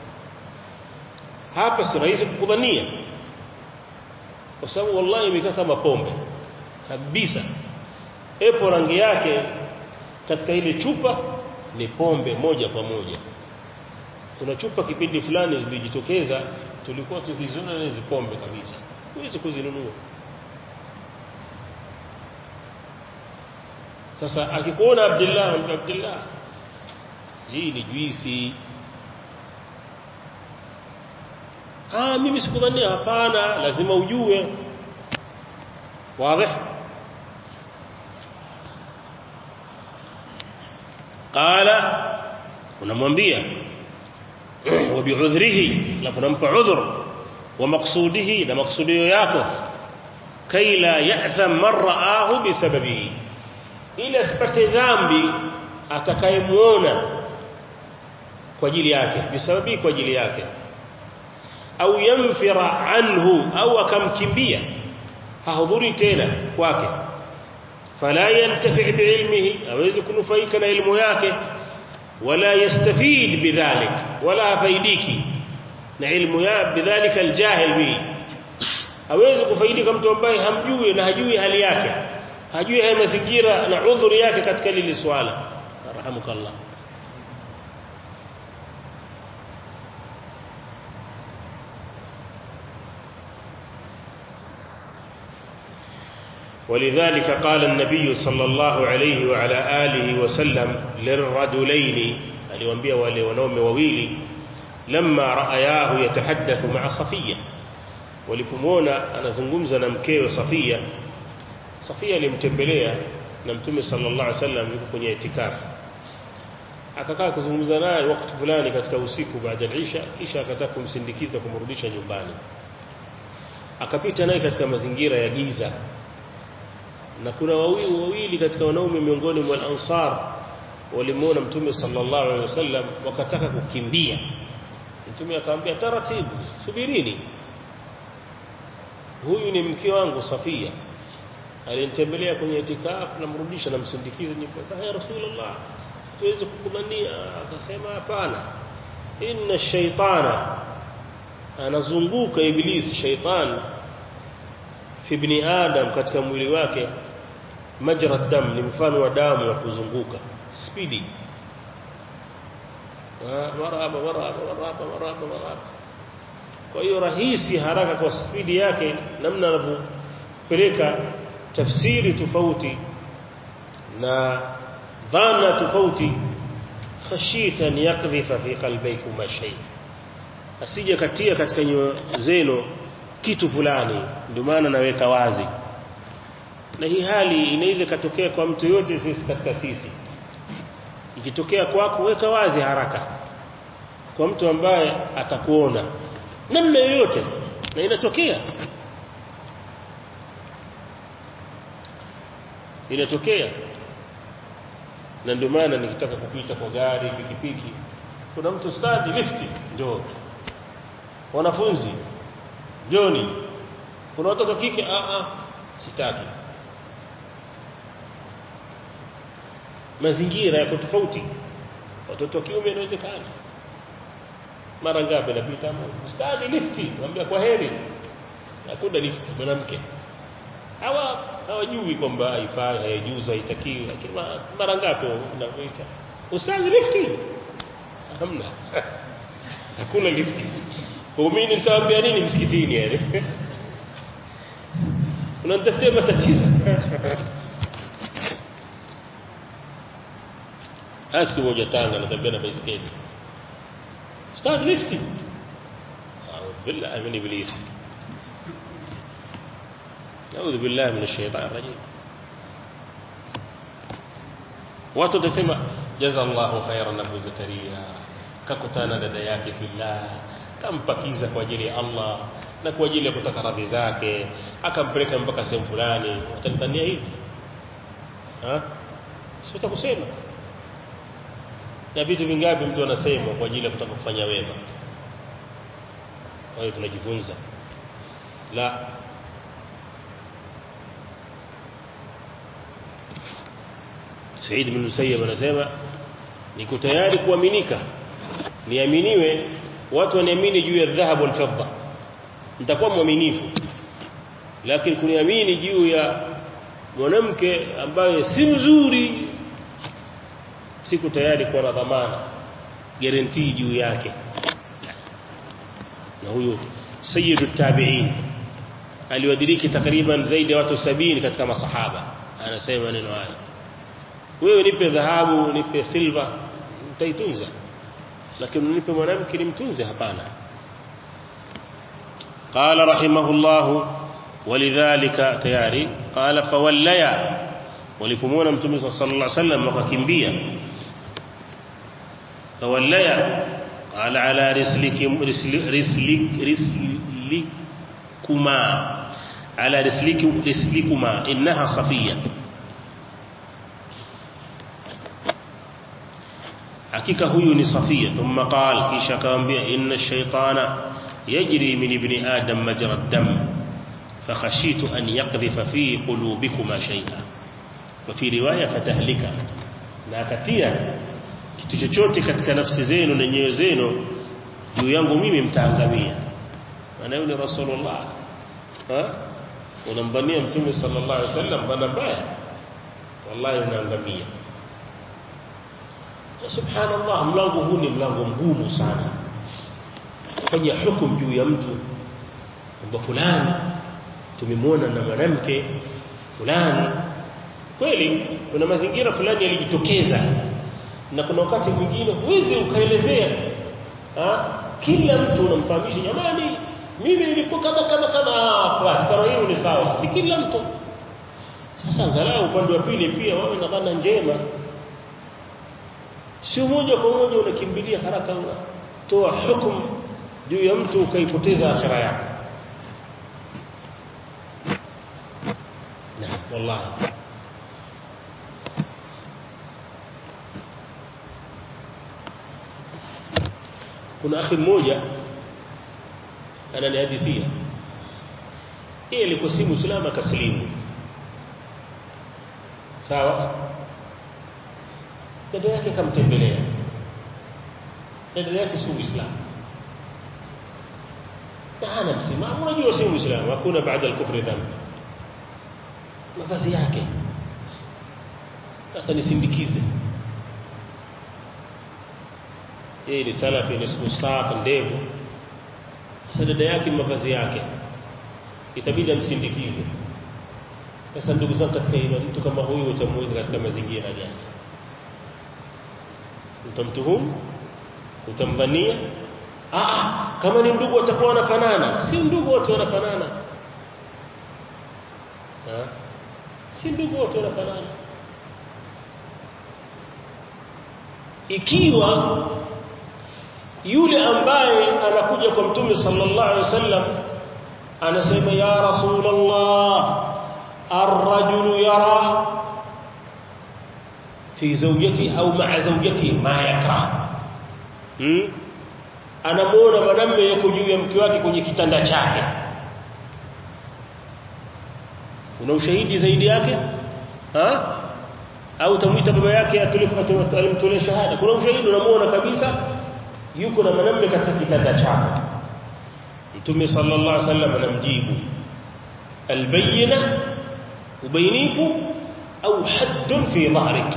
hapa si rahisi kukudhania kwa sababu wallahi imekaa kama pombe kabisa epo rangi yake katika ile chupa ni pombe moja kwa moja kuna chupa kipindi fulani zilijitokeza tulikuwa tukiziona hizi pombe kabisa huwezi kuzinunua sasa akikuona Abdullah Abdullah hii ni juisi ah mimi sikudhania hapana lazima ujue wazi qala unamwambia wa bi'udhrihi na kunampa udhur wa maqsudihi na maksudio yako kai la ya'tham man ra'ahu bisababihi ili asipate dhambi atakayemuona kwa ajili yake bisababi kwa ajili yake au yamfira anhu au akamkimbia hahudhuri tena kwake fala yantafi biilmihi hawezi kunufaika na elimu yake wala yastafid bidhalik wala faidiki na ilmu ya bidhalika aljahil bi hawezi kufaidika mtu ambaye hamjui na hajui hali yake hajui haya mazingira na udhuri yake katika lile swala rahamukallah ولذلك قال النبي صلى الله عليه وعلى آله وسلم للرجلين aliwaambia wale wanaume wawili lamma raayahu yatahaddathu ma'a Safiya walipomwona anazungumza na mkewe Safia Safia alimtembelea na Mtume sallallahu alaihi wasallam yuko kwenye itikafu akakaa kuzungumza naye wakati fulani katika usiku baada ya Isha kisha akataka kumsindikiza kumrudisha nyumbani akapita naye katika mazingira ya giza na kuna wawili wawili katika wanaume miongoni mwa ansar walimuona mtume sallallahu alaihi wasallam wakataka kukimbia mtume akamwambia taratibu subirini huyu ni mke wangu Safia alinitembelea kwenye itikafu namrudisha namsindikiza nyumbani ya rasulullah tuweze kukumania akasema hapana inna shaytana anazunguka ibilisi shaytan fi ibn adam katika mwili wake majra dam ni mfano wa damu ya kuzunguka spidi maraba maraba maraba maraba maraba kwa hiyo rahisi haraka kwa spidi yake namna anavyopeleka tafsiri tofauti na dhana tofauti khashita an yaqdhifa fi qalbaykum ma shay asije katia katika nyoyo zenu kitu fulani ndio maana naweka wazi na hii hali inaweza katokea kwa mtu yote sisi katika sisi ikitokea kwako weka wazi haraka kwa mtu ambaye atakuona namna yoyote na inatokea inatokea na ndio maana nikitaka kupita kwa gari pikipiki kuna mtu stadi lifti ndio wanafunzi joni kuna watoto kike a a sitaki mazingira yako tofauti watoto wa kiume inawezekana mara ngapi napita stadi lifti naambia kwa heri hakuna lifti mwanamke hawa hawajui kwamba haifai haijuzu haitakiwi lakini mara ngapi unakuita ustazi lifti hamna hakuna lifti Muumini nitawaambia nini msikitini yani? Unanitafutia matatizo. Siku moja Tanga natembea na baiskeli. Start lifting. A'udhu billahi min iblis. A'udhu billahi minash shaitani rajim watu watasema jazallahu khairan Abu Zakaria kakutana dada yake fillah kampakiza kwa ajili ya Allah na kwa ajili ya kutaka radhi zake akampeleka mpaka sehemu fulani watanitania hivi ha sio kusema na vitu vingapi mtu anasema kwa ajili ya kutaka kufanya wema kwa hiyo tunajifunza la Said bin Musayyib anasema niko tayari kuaminika niaminiwe watu waniamini juu ya dhahabu na fedha nitakuwa mwaminifu lakini kuniamini juu ya mwanamke ambaye si mzuri siku tayari kuwa na dhamana guarantee juu yake na huyo sayyidu tabi'in aliwadiriki takriban zaidi ya watu sabini katika masahaba anasema maneno haya wewe nipe dhahabu nipe silva nitaitunza lakini nipe mwanamke nimtunze hapana قال رحمه الله ولذلك تياري قال فوليا ولفمونا متوم صلى الله عليه وسلم وككمبيا فوليا قال على رسلكم رسلك رسلك رسلكما على رسلك رسلكما إنها صفية hakika huyu ni Safia thumma qala kisha akamwambia inna shaytana yajri min ibni adam majra ad-dam fakhashitu an yaqdhifa fi qulubikuma shay'a wa fi riwaya fatahlika na akatia kitu chochote katika nafsi zenu na nyoyo zenu juu yangu mimi mtaangamia maana yule rasulullah ha unamdhania mtume sallallahu alaihi wasallam bana mbaya wallahi unaangamia subhanallah mlango huu ni mlango mgumu sana kufanya hukumu juu ya mtu kwamba fulani tumemwona na mwanamke fulani kweli kuna mazingira fulani yalijitokeza na kuna wakati mwingine huwezi ukaelezea kila mtu unamfahamisha jamani mimi nilikuwa kama kama kama basi kama hiyo ni sawa si kila mtu sasa angalau upande wa pili pia wawe na dhana njema sio moja kwa moja unakimbilia haraka unatoa hukumu juu ya mtu ukaipoteza akhira yako na wallahi kuna akhi mmoja ananihadithia yeye alikuwa si muislamu akasilimu sawa dada yake kamtembelea dada yake si muislamu na hana msimamo unajua si muislamu hakuna baada al-kufri dhambi mavazi yake sasa nisindikize yeye ni salafi ni saq ndevu sasa dada yake mavazi yake itabidi amsindikize sasa ndugu zangu katika imani mtu kama huyu utamweka katika mazingira gani utamtuhumu utamdhania ah kama ni ndugu watakuwa wanafanana si ndugu wote wanafanana ha? si ndugu wote wanafanana ikiwa yule ambaye anakuja kwa mtume sallallahu alaihi wasallam anasema ya rasulullah ar-rajulu yara fi zawjati au ma'a zawjati ma yakrah hmm? anamuona mwanamume yuko juu ya mke wake kwenye kitanda chake una ushahidi zaidi yake ha au tamuita baba yake alimtolea shahada kuna ushahidi unamuona kabisa yuko na mwanamume katika kitanda chake mtume sallallahu alaihi wasallam anamjibu albayna ubainifu au haddun fi dhahrik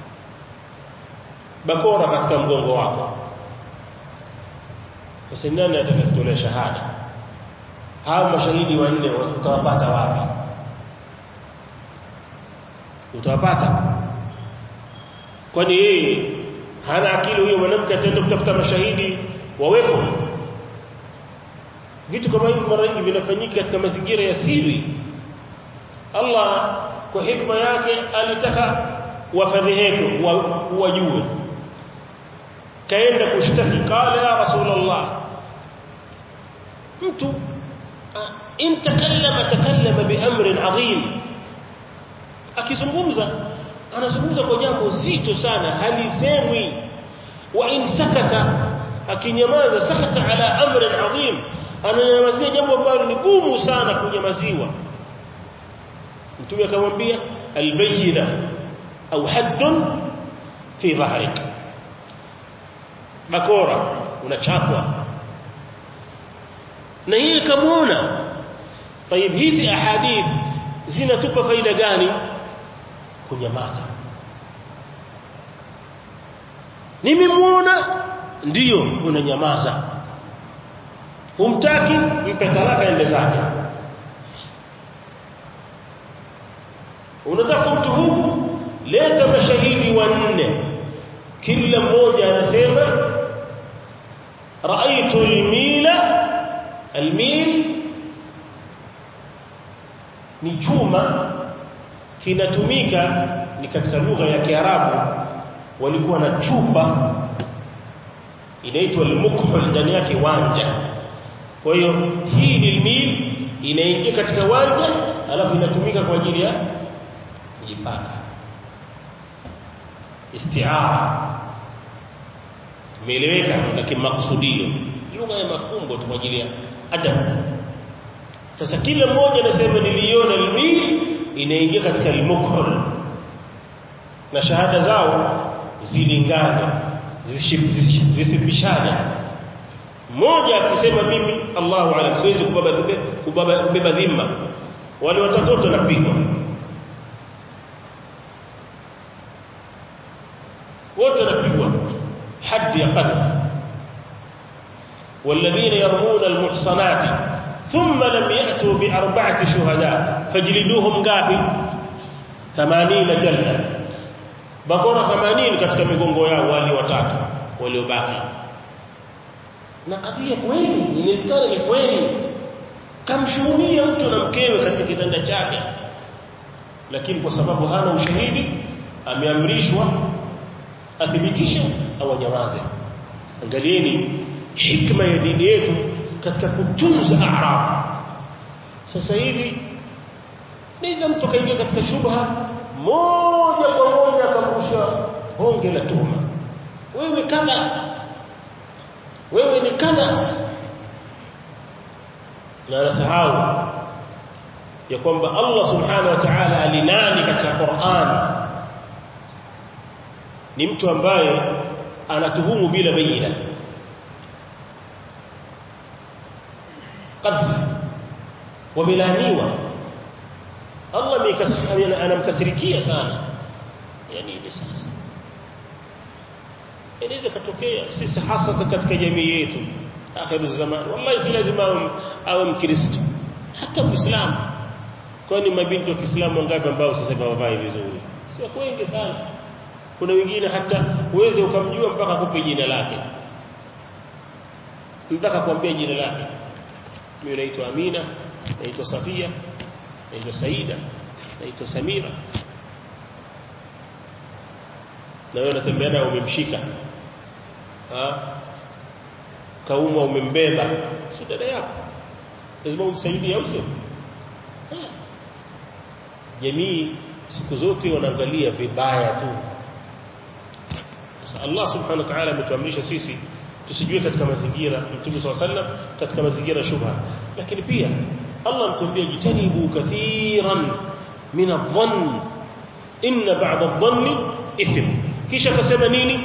bakora katika mgongo wako sasa nani atakayetolea shahada hawa mashahidi wanne utawapata wapi utawapata kwani yeye hana akili huyo mwanamke ataenda kutafuta mashahidi wawepo vitu kama hivi mara nyingi vinafanyika katika mazingira ya siri Allah kwa hikma yake alitaka wafadhiheke wajue kaenda kushtaki qala ya rasulullah mtu in takallama takallama biamrin adhim akizungumza anazungumza kwa jambo zito sana halisemwi wa in sakata akinyamaza sakata ala amrin adhim ananyamazia jambo ambalo ni gumu sana kunyamaziwa mtume akamwambia albayina au haddun fi dhahrik bakora unachapwa na yeye kamuona طيب hizi ahadith zinatupa faida gani kunyamaza nimemuona ndiyo unanyamaza humtaki mpe talaka ende zake unataka mtuhumu leta mashahidi wanne kila mmoja anasema raaitu almila almil ni chuma kinatumika ni katika lugha ya Kiarabu walikuwa na chupa inaitwa al-mukhul ndani yake wanja kwa hiyo hii ni mil inaingia katika wanja alafu inatumika kwa ajili ya kujipaka istiara imeeleweka lakini makusudio lugha ya mafumbo tu kwa ajili ya adab sasa kila mmoja anasema niliona al-mil inaingia katika al-mukhul na shahada zao zilingane zisipishane mmoja akisema mimi Allahu alam siwezi kubeba kubeba dhima wale watatoto napigwa wote napigwa haddi ya qadh والذين يرمون المحصنات ثم لم يأتوا بأربعة شهداء فاجلدوهم قافل ثمانين جلدة bakora 80 katika migongo yao wali watatu waliobaki na kadhia kweli inawezekana ni kweli kamshuhudia mtu na mkewe katika kitanda chake lakini kwa sababu hana ushahidi ameamrishwa athibitishe au anyamaze angalieni hikma ya dini yetu katika kutunza a'rab sasa hivi niza mtu kaingia katika shubha moja kwa moja akamrusha honge la tuhuma wewe kadha wewe ni kadha na nasahau ya kwamba Allah subhanahu wa ta'ala alinani katika Qur'an ni mtu ambaye anatuhumu bila bayina qadhi wamelaniwa Allah anamkasirikia sana yani ile sasa inaweza katokea sisi hasa katika jamii yetu akhiru zaman wallahi si lazima awe mkristo hata muislamu kwani mabinti wa Kiislamu wangapi ambao sasa hawavai vizuri sio wengi sana kuna wengine hata uweze ukamjua mpaka kupe jina lake mpaka kuambia jina lake mimi naitwa Amina naitwa Safia naitwa Saida naitwa Samira na wewe unatembea naye umemshika ha kaumwa umembeba si dada yako lazima umsaidie au sio jamii siku zote wanaangalia vibaya tu sasa Allah subhanahu wa ta'ala ametuamrisha sisi tusijue katika mazingira Mtume SAW sallam katika mazingira shubha lakini pia Allah mtuambia jitanibu kathiran min adh-dhann inna ba'd adh-dhanni ithm kisha akasema nini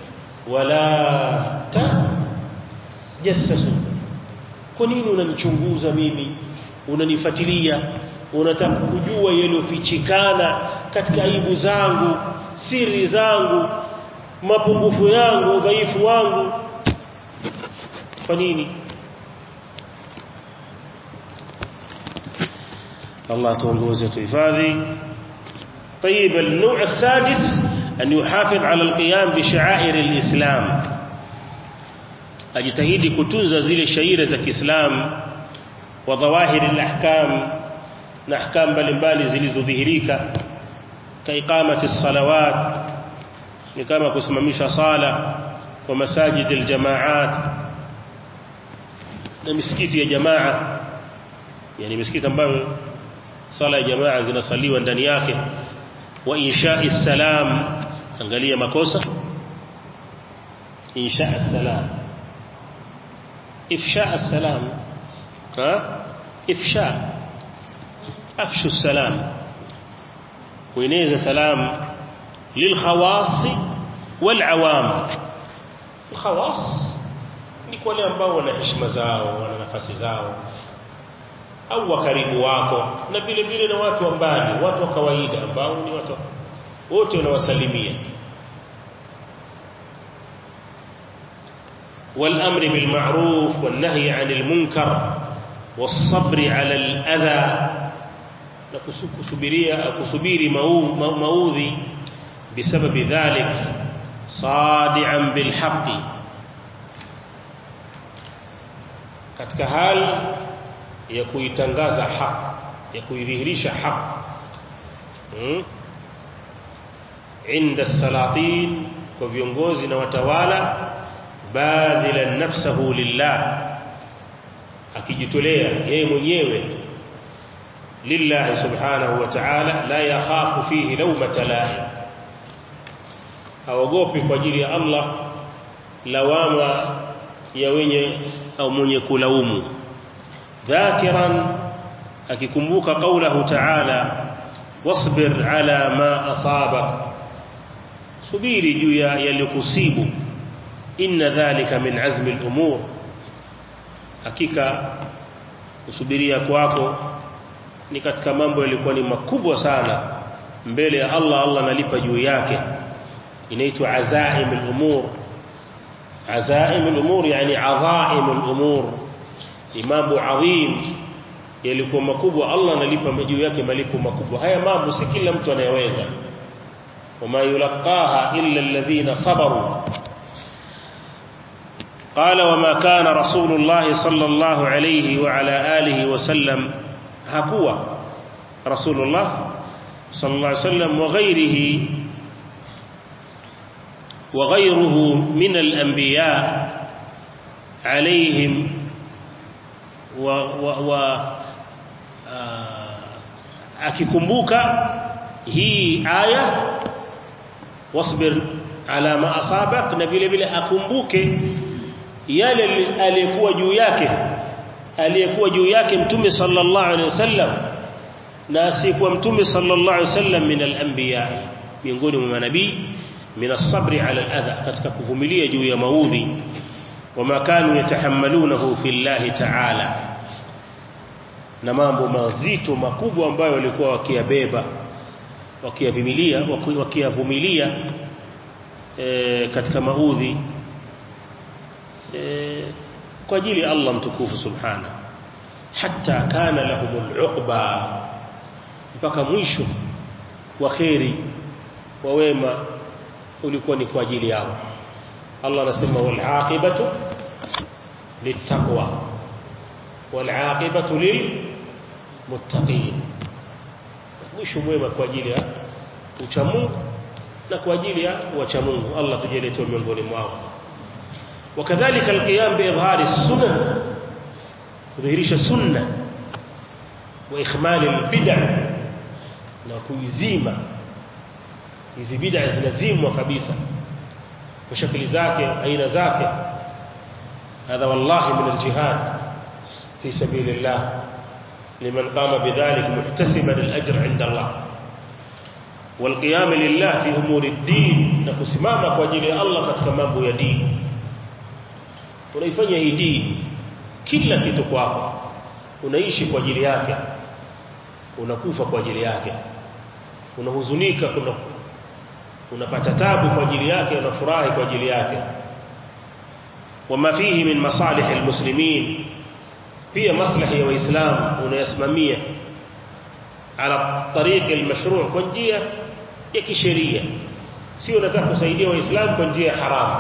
wala ta jassasu kwa nini unanichunguza mimi unanifuatilia unataka kujua yaliyofichikana katika aibu zangu siri zangu mapungufu yangu udhaifu wangu kwa nini الله تونغوزه تحفظي طيب النوع السادس أن يحافظ على القيام بشعائر الإسلام أجتهد كتنز زي الشعيرة زي الإسلام وظواهر الأحكام na ahkam mbalimbali zilizodhihirika kaiqamati salawat ni kama kusimamisha sala kwa masajid aljamaat na misikiti ya jamaa yani misikiti ambayo sala ya jamaa zinasaliwa ndani yake wa insha'i salam angalia makosa insha'a salam ifsha' salam ha ifsha afshu salam kueneza salam lilkhawas walawam alkhawas ni kwa wale ambao wana heshima zao wana nafasi zao au wa karibu wako na vile vile na watu wa mbali watu wa kawaida ambao ni watu wote unawasalimia والامر بالمعروف والنهي عن المنكر والصبر على الاذى نكسبيريا كسبيري موذي بسبب ذلك صادعا بالحق katika hali ya kuitangaza haki ya kuidhihirisha haki hmm? inda salatin kwa viongozi na watawala badhilan nafsahu lillah akijitolea yeye mwenyewe lillahi subhanahu wa ta'ala la yakhafu fihi lawmata laim haogopi kwa ajili ya Allah lawama ya wenye au mwenye kulaumu dhakiran akikumbuka kaulahu ta'ala wasbir ala ma asabak subiri juu ya yalikusibu inna dhalika min azmi al-umur hakika kusubiria kwako ni katika mambo yalikuwa ni makubwa sana mbele ya Allah Allah analipa juu yake inaitwa azaim al-umur azaim al-umur yani azaim al-umur ni mambo adhim yalikuwa makubwa Allah analipa juu yake malipo makubwa haya mambo si kila mtu anayeweza wama yulqaha illa alladhina sabaru قال وما كان رسول الله صلى الله عليه وعلى آله وسلم هكوا رسول الله صلى الله عليه وسلم وغيره وغيره من الأنبياء عليهم و, و, و akikumbuka hii aya wasbir ala ma asabak na vile vile akumbuke yale aliyekuwa juu yake aliyekuwa juu yake mtume sallallahu alaihi wasallam na asiyekuwa mtume sallallahu alaihi wasallam min al-anbiya miongoni mwa manabii min as-sabri ala al-adha katika kuvumilia juu ya maudhi wama kanu yatahammalunahu fillahi ta'ala na mambo mazito makubwa ambayo walikuwa wakiyabeba wakiyavumilia wakiyavumilia e, katika maudhi e, kwa ajili ya Allah mtukufu subhana hatta kana lahumul uqba mpaka mwisho wa khairi wa wema ulikuwa ni kwa ajili yao Allah anasema wal aqibatu littaqwa wal aqibatu lil muttaqin mwisho mwema kwa ajili ya uchamungu na kwa ajili ya wachamungu Allah tujalie tu miongoni mwao وكذلك القيام بإظهار السنن kudhihirisha sunna wa ikhmal albid'a na kuizima hizi bid'a zinazimwa kabisa kwa shakli zake aina zake هذا والله من الجهاد في سبيل الله لمن قام بذلك محتسبا الأجر عند الله والقيام لله في أمور الدين نكسماما kwa ajili ya Allah katika mambo ya dini unaifanya hii dini kila kitu kwako unaishi kwa ajili yake unakufa kwa ajili yake unahuzunika kuna unapata tabu kwa ajili yake unafurahi kwa ajili yake wama fihi min masalih almuslimin pia maslahi ya waislamu unayasimamia ala tariq almashru' kwa njia ya kisheria sio unataka kusaidia waislamu kwa njia ya haramu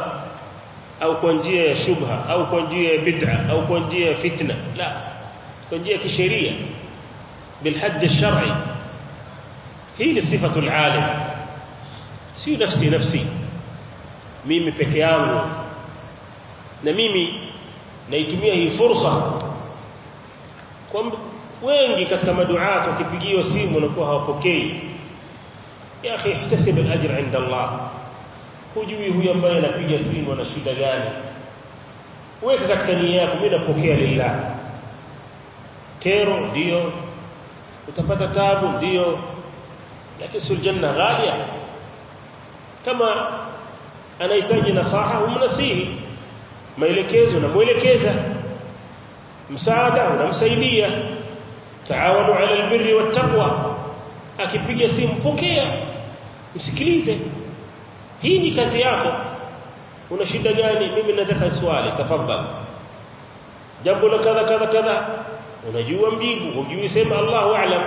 au kwa njia ya shubha au kwa njia ya bid'a au kwa njia ya fitna la kwa njia ya kisheria بالحد الشرعي hii ni sifatu alalim si nafsi nafsi mimi peke yangu na mimi naitumia hii fursa kwa wengi katika maduat wakipigiwa simu wanakuwa hawapokei ya akhi ihtasib al-ajr 'inda Allah hujui huyu ambaye anapiga simu ana shida gani weka katika nia yako mimi napokea lillah kero ndio utapata tabu ndio lakini sul janna ghalia kama anahitaji nasaha umnasihi maelekezo na muelekeza msaada unamsaidia taawanu ala albirri wattaqwa akipiga simu pokea msikilize hii ni kazi yako una shida gani mimi nataka swali tafadhali jambo la kadha kadha kadha unajua mjibu hujui sema Allahu a'lam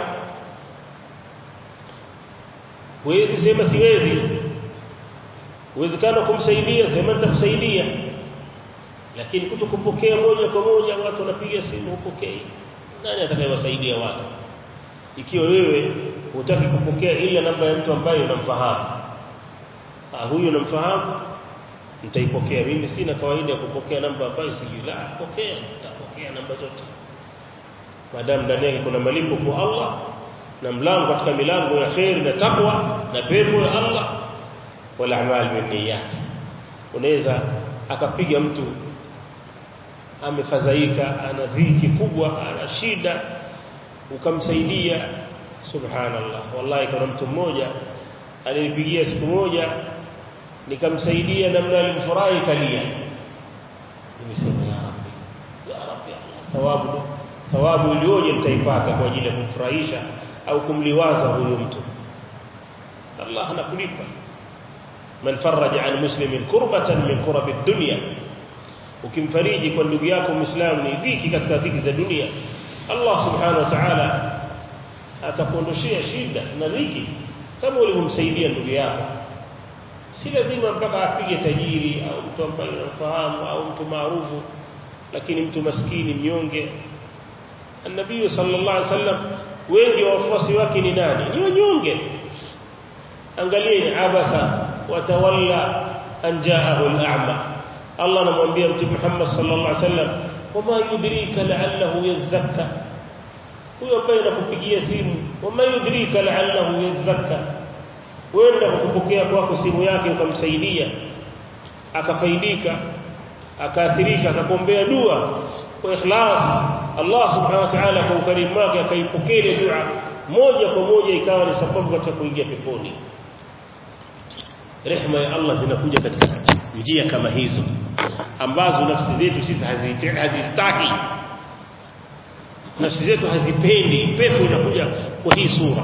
huwezi sema siwezi uwezekano kumsaidia sema nitakusaidia lakini kutokupokea moja kwa moja watu wanapiga simu upokei nani atakayewasaidia watu ikiwa wewe hutaki kupokea ila namba ya mtu ambaye unamfahamu ah huyu unamfahamu nitaipokea mimi sina kawaida ya kupokea namba ambayo sijui la pokea nitapokea namba zote maadamu ndani yake kuna malipo kwa Allah na mlango katika milango ya khair na takwa na pepo ya Allah wal a'mal bin niyyat unaweza akapiga mtu amefadhaika ana dhiki kubwa ana shida ukamsaidia subhanallah wallahi kuna mtu mmoja alinipigia siku moja nikamsaidia namna alimfurahi kalia nimesema ya rabbi ya rabbi Allah thawabu thawabu iliyoje mtaipata kwa ajili ya kumfurahisha au kumliwaza huyo mtu Allah anakulipa man faraja an muslimin kurbatan min kurabi dunya ukimfariji kwa ndugu yako muislamu ni dhiki katika dhiki za dunia Allah subhanahu wa ta'ala atakuondoshia shida na dhiki kama ulivyomsaidia ndugu yako si lazima mpaka apige tajiri au mtu ambaye unamfahamu au mtu maarufu lakini mtu maskini mnyonge النبي صلى الله عليه وسلم wengi wa wafuasi wake ni nani ni wanyonge angalieni abasa watawalla an jaahu al-a'ma Allah anamwambia mtume Muhammad sallallahu alaihi wasallam wama yudrika la'allahu yazakka huyo ambaye anakupigia simu wama yudrika la'allahu yazakka wenda kukupokea kwako simu yake ukamsaidia akafaidika akaathirika akakombea dua kwa ikhlas Allah subhanahu wa ta'ala kwa ukarimu wake akaipokea ile dua moja kwa moja ikawa ni sababu katika kuingia peponi rehema ya Allah zinakuja katika njia kama hizo ambazo nafsi zetu sisi hazistaki nafsi zetu hazipendi pepo inakuja kwa hii sura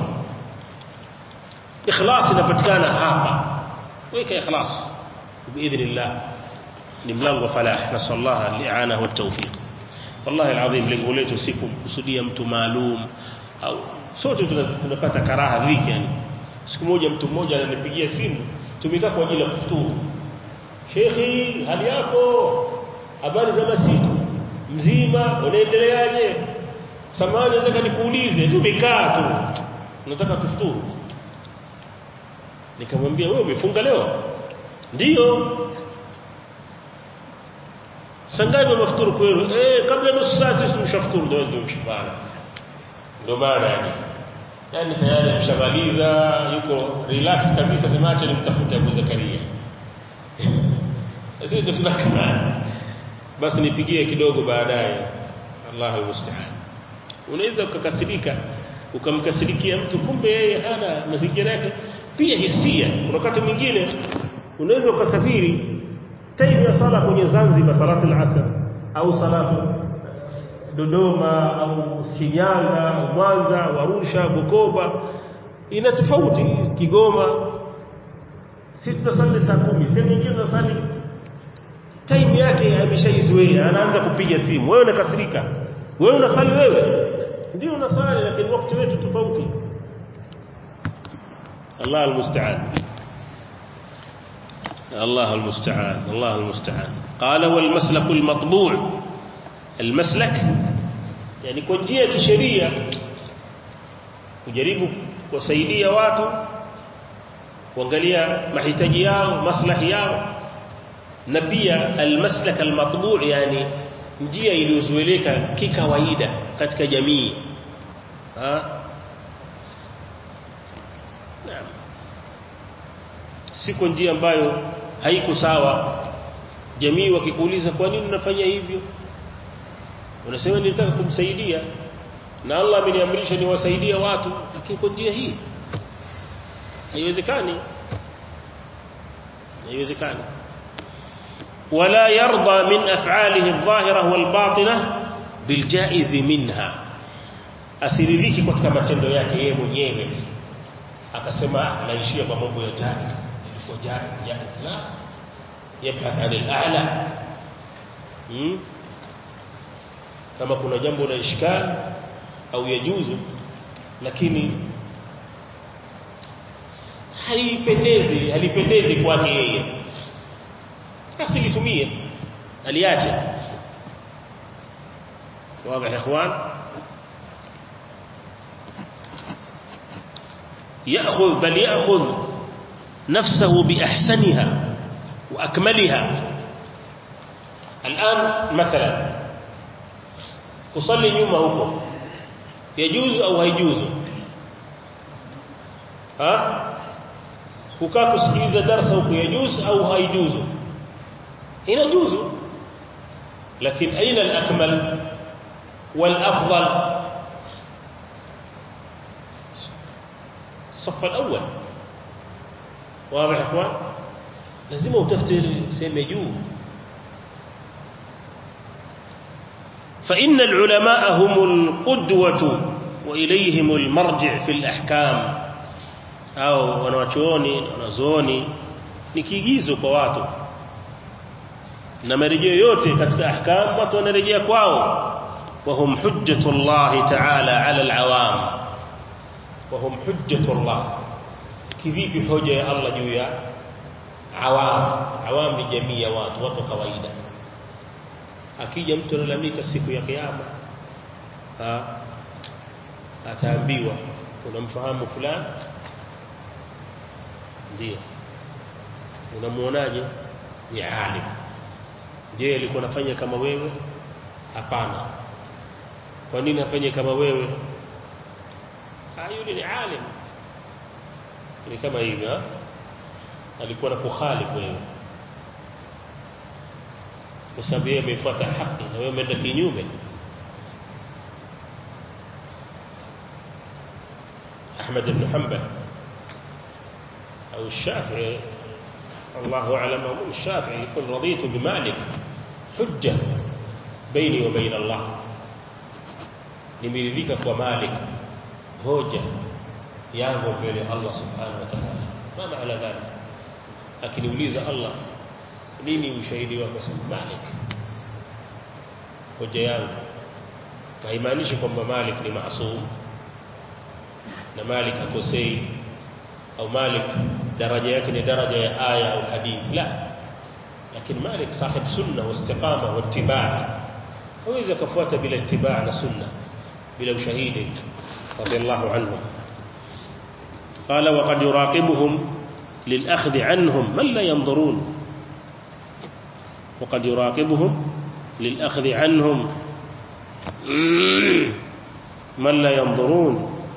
ikhlas inapatikana hapa weka ikhlas biidhnillah ni mlango wa falah nasallallahu al-i'ana wa at-tawfiq wallahi alazim lengo letu si kumkusudia mtu maalum au sote tunapata karaha dhiki yani siku moja mtu mmoja ananipigia simu tumekaa kwa ajili ya kufuturu shekhi hali yako habari za masiku mzima unaendeleaje samani nataka nikuulize tumekaa tu nataka tufuturu nikamwambia wewe umefunga leo ndiyo sangapi mafuturu kwenu eh kabla nusu saa sisi tumshafuturu ndio ndio mshibana ndio maana yani yani tayari mshamaliza yuko relax kabisa sema acha nimtafute Abu Zakaria sisi tunakaa basi nipigie kidogo baadaye Allahu musta'an unaweza ukakasirika ukamkasirikia mtu kumbe yeye hana mazingira yake pia hisia kuna wakati mwingine unaweza ukasafiri time ya sala kwenye Zanzibar salatu al-asr au salatu Dodoma au Shinyanga au Mwanza Arusha Bukoba ina tofauti Kigoma sisi tunasali saa kumi sehemu nyingine tunasali time yake ameshaizoea anaanza kupiga simu wewe unakasirika wewe unasali wewe ndio unasali lakini wakati wetu tofauti Allah almusta'an الله المستعان الله المستعان قال والمسلك المطبوع المسلك yani kwa njia ya kisheria kujaribu kuwasaidia watu kuangalia mahitaji yao maslahi yao na pia almaslak almatbu' yani njia iliyozoeleka kikawaida katika jamii ha siko njia ambayo haiko sawa jamii wakikuuliza kwa nini unafanya hivyo unasema nilitaka kumsaidia na Allah ameniamrisha niwasaidie watu lakini kwa njia hii haiwezekani haiwezekani ولا يرضى من أفعاله الظاهرة والباطنة بالجائز منها asiridhiki katika matendo yake yeye mwenyewe akasema naishia kwa mambo ya jaiz ilikuwa jaiz jaiz la yabhad an al-a'la hmm? kama kuna jambo la ishkal au yajuzu lakini halipendezi halipendezi kwake yeye asilitumie aliache واضح يا اخوان ياخذ بل ياخذ نفسه باحسنها واكملها الان مثلا kusali nyuma huko yajuzu au haijuzu ha kukaa kusikiliza darasa huko yajuzu au haijuzu inajuzu lakini aina al-akmal wal-afdal الصف الأول واضح يا اخوان لازم utafute sema juu فإن العلماء هم القدوة وإليهم المرجع في الأحكام أو wanawachuoni wanazuoni ni kiigizo kwa watu na marejeo yote katika ahkam watu wanarejea kwao وهم حجة الله تعالى على العوام وهم حجة الله kivipi hoja ya Allah juu ya awam awam ni jamii ya watu watu kawaida akija mtu analalamika siku ya kiyama ataambiwa unamfahamu fulani ndio unamuonaje ni alim je alikuwa anafanya kama wewe hapana kwa nini afanye kama wewe ah yule ni alim ni kama hivi alikuwa na kukhalifu wewe kwa sababu yeye amefuata haki na wewe umeenda kinyume Ahmad ibn Hanbal au Shafi'i الله أعلم أو الشافعي يقول رضيت بمالك حجة بيني وبين الله nimeridhika kwa Malik hoja yangu mbele Allah subhanahu wa ta'ala ma maana dhalik akiniuliza Allah nini ushahidi wako sema Malik hoja yangu haimaanishi kwamba Malik ni maasum na Malik hakosei au Malik daraja yake ni daraja ya aya au hadithi la lakini Malik sahib sunna wa istiqama wa ittiba hawezi kufuata bila ittiba na sunna bila ushahidi radiyallahu anhu قال وقد يراقبهم للأخذ عنهم من لا ينظرون وقد يراقبهم للأخذ عنهم من لا ينظرون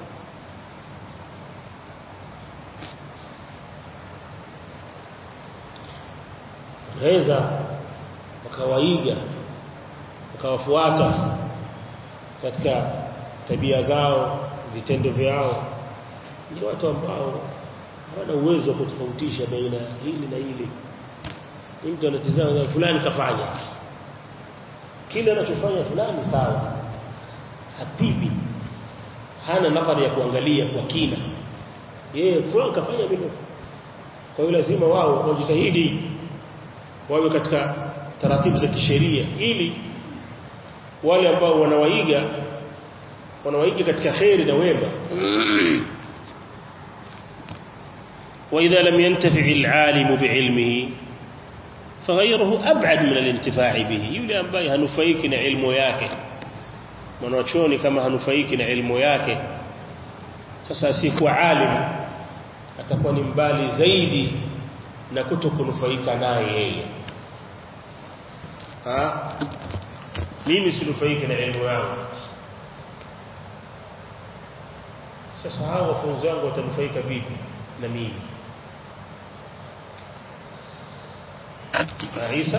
waweza wakawaiga wakawafuata katika tabia zao vitendo vyao ni watu ambao hawana uwezo wa kutofautisha baina hili na hili mtu anatizama fulani kafanya kile anachofanya fulani sawa habibi hana nafari ya kuangalia kwa kina yeye fulani kafanya vile kwa hiyo lazima wao wajitahidi wawe katika taratibu za kisheria ili wale ambao wanawaiga wanawaiga katika khairi na wema وإذا لم ينتفع العالم بعلمه فغيره أبعد من الانتفاع به يولي أنباي هنفيكنا علمه yake mwanachuoni kama hanufaiki na elimu yake sasa asiyekuwa alim atakuwa ni mbali zaidi na kuto kunufaika naye yeye ha mimi sinufaiki na elimu yangu sasa hao wafunzi wangu watanufaika vipi na mimi na Isa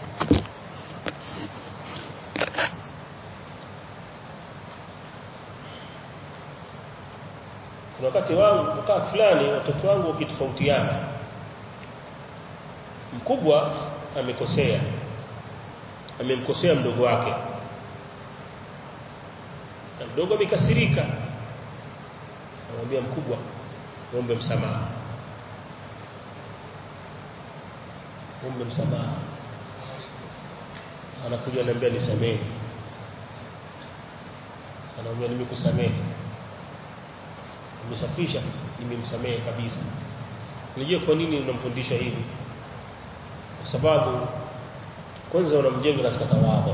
kuna wakati wangu wakati fulani watoto wangu wakitofautiana mkubwa amekosea amemkosea mdogo wake na mdogo amekasirika anamwambia mkubwa muombe msamaha muombe msamaha anakuja ananiambia nisamehe anamwambia nimekusamehe nimesafisha nimemsamehe kabisa unajua kwa nini unamfundisha hivi kwa sababu kwanza unamjenga katika tawadhu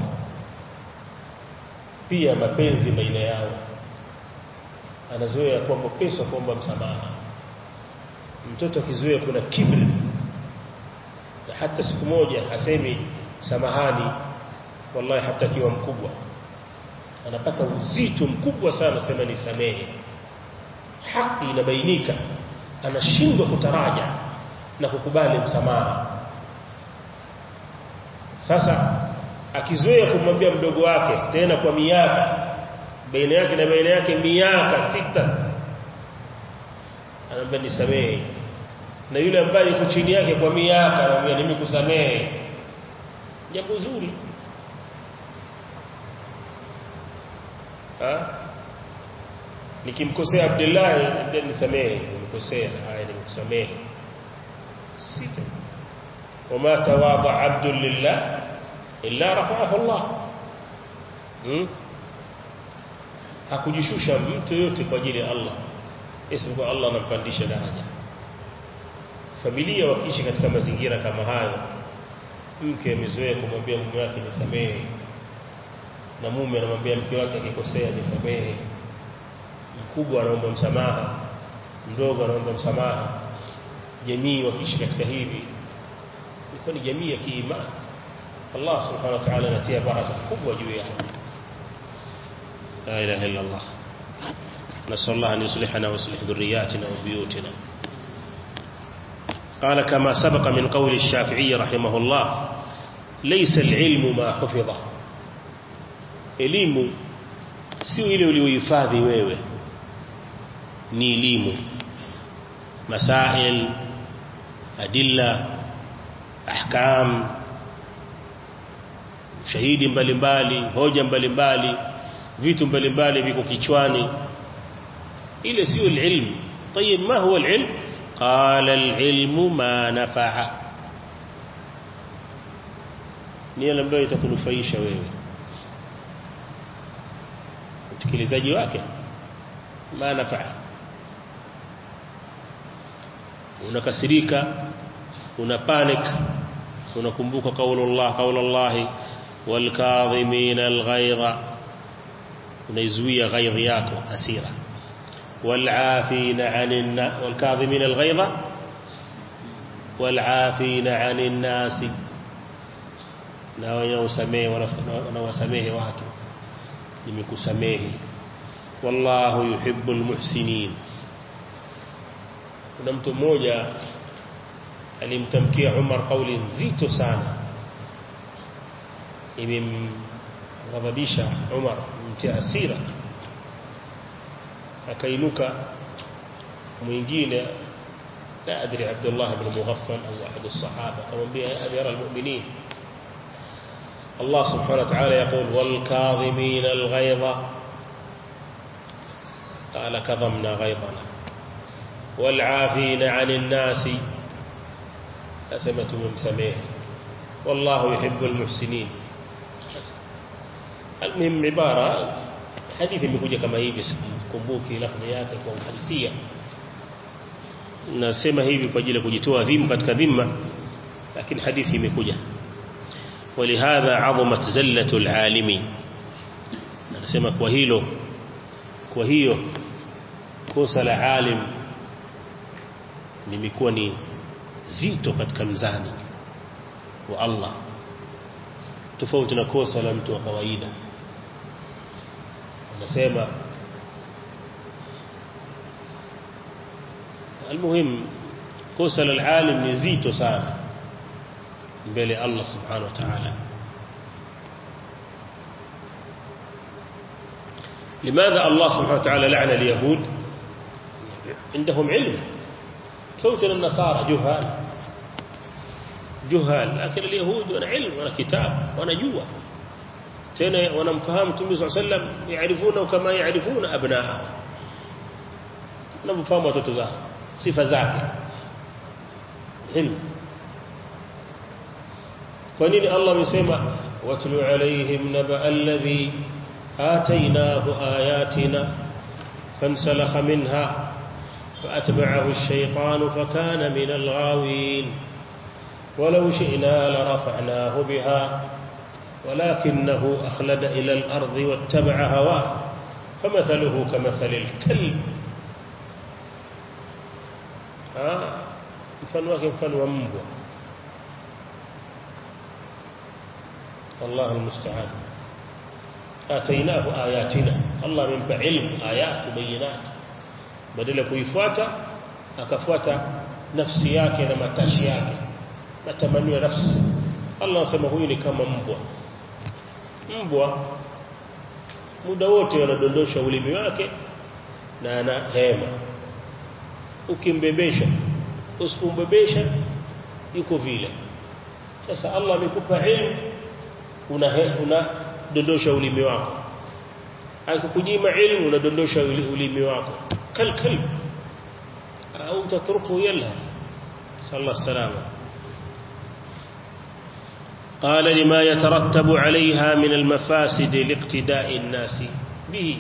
pia mapenzi baina yao anazoea kwamba pesa kuomba msamaha mtoto akizoea kuna kibri na hata siku moja hasemi samahani wallahi hata akiwa mkubwa anapata uzito mkubwa sana sema nisamehe haki inabainika anashindwa kutaraja na kukubali msamaha sasa akizoea kumwambia mdogo wake tena kwa miaka baina yake na baina yake miaka sita anamwambia nisamehe na yule ambaye yuko chini yake kwa miaka anamwambia nimekusamehe jambo zuri ha nikimkosea Abdullah ndio nisamehe nimekosea haya nimekusamehe sita wama tawaba abdu lillah illa rafa'ahu Allah hmm? hakujishusha mtu yote kwa ajili ya Allah isipokuwa Allah anampandisha daraja familia wakiishi katika mazingira kama hayo mke amezoea kumwambia mume wake nisamehe na mume anamwambia mke wake akikosea nisamehe mkubwa anaomba msamaha mdogo anaomba msamaha jamii wakiishi katika hivi ilikuwa ni jamii ya kiimani Allah subhanahu wa ta'ala anatia baraka kubwa juu yao la ilaha illa Allah نسأل الله أن يصلحنا ويصلح ذرياتنا وبيوتنا قال كما سبق من قول الشافعي رحمه الله ليس العلم ما حفظه elimu sio ile uliohifadhi wewe ni elimu masail adilla ahkam shahidi mbalimbali hoja mbalimbali vitu mbalimbali viko kichwani ile sio ilmu طيب ما هو العلم قال العلم ما نفع ni ile ambayo itakunufaisha wewe utekelezaji wake ma nafaa unakasirika una panic unakumbuka kaulullah kaulullah والكاظمين الغيظ unaizuia ghaidhi yako hasira والعافين عن الناس والكاظمين الغيظ والعافين عن الناس na wanaosamehe wanawasamehe watu nimekusamehe wallahu yuhibbul muhsinin kuna mtu mmoja alimtamkia Umar kauli nzito sana imemghadhabisha Umar mtia hasira akainuka mwingine لا أدري عبد الله بن مغفل أو أحد الصحابة كما يا أمير المؤمنين الله سبحانه وتعالى يقول والكاظمين الغيظ قال كظمنا غيظنا والعافين عن الناس أسمة ممسميه والله يحب المحسنين المهم عبارة حديث imekuja kama hivi sikumbuki lafzi yake kwa uhalisia nasema hivi kwa ajili ya kujitoa dhimu katika dhima lakini hadithi imekuja ولهذا عظمت زلة العالم anasema kwa hilo kwa hiyo kosa la alim limekuwa ni zito katika mzani wa Allah tofauti na kosa la mtu wa kawaida anasema almuhim kosa la alim ni zito sana mbele Allah subhanahu wa ta'ala لماذا الله سبحانه وتعالى لعن اليهود عندهم علم فوتنا النصارى جهال جهال لكن اليهود وانا علم وانا كتاب وانا جوا تena wanamfahamu Mtume صلى الله عليه وسلم يعرفونه كما يعرفون أبناءهم wanamfahamu watoto zao sifa zake ilmu kwa nini Allah amesema watlu alaihim naba alladhi atainahu ayatina fansalakha minha فأتبعه الشيطان فكان من الغاوين ولو شئنا لرفعناه بها ولكنه أخلد إلى الأرض واتبع هواه فمثله كمثل الكلب آه mfano wake mfano wa mbwa Allah almusta'an atainahu ayatina Allah amempa ilmu ayatu bayinat badala kuifuata akafuata nafsi yake na matashi yake matamanio ya nafsi Allah anasema huyu ni kama mbwa mbwa muda wote anadondosha ulimi wake na ana hema ukimbebesha usipombebesha yuko vile sasa Allah amekupa ilmu una unadondosha ulimi wako akikunyima ilmu unadondosha ulimi wako kal kalb au tatruku yalla sallallahu salama قال لما يترتب عليها من المفاسد لاقتداء الناس به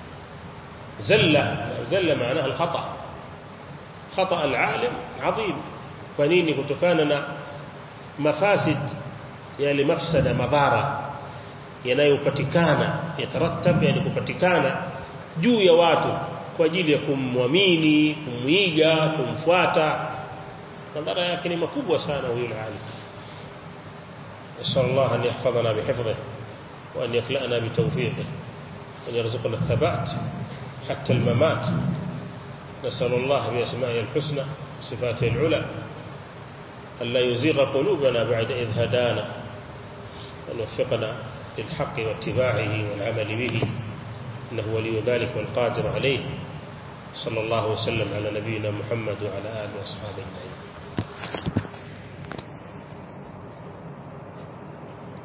زل زل معناها الخطأ خطأ العالم عظيم فنيني kutokana مفاسد yale mafsada madhara yanayopatikana yatarattab yani kupatikana juu ya watu kwa ajili ya kumwamini kumwiga kumfuata madhara yake ni makubwa sana huyo alim نسأل الله أن يحفظنا بحفظه وأن يكلأنا بتوفيقه وأن يرزقنا الثبات حتى الممات نسأل الله بأسمائه الحسنى وصفاته العلى ألا يزيغ قلوبنا بعد إذ هدانا وأن يوفقنا للحق واتباعه والعمل به إنه ولي ذلك والقادر عليه صلى الله وسلم على نبينا محمد وعلى آله وأصحابه أجمعين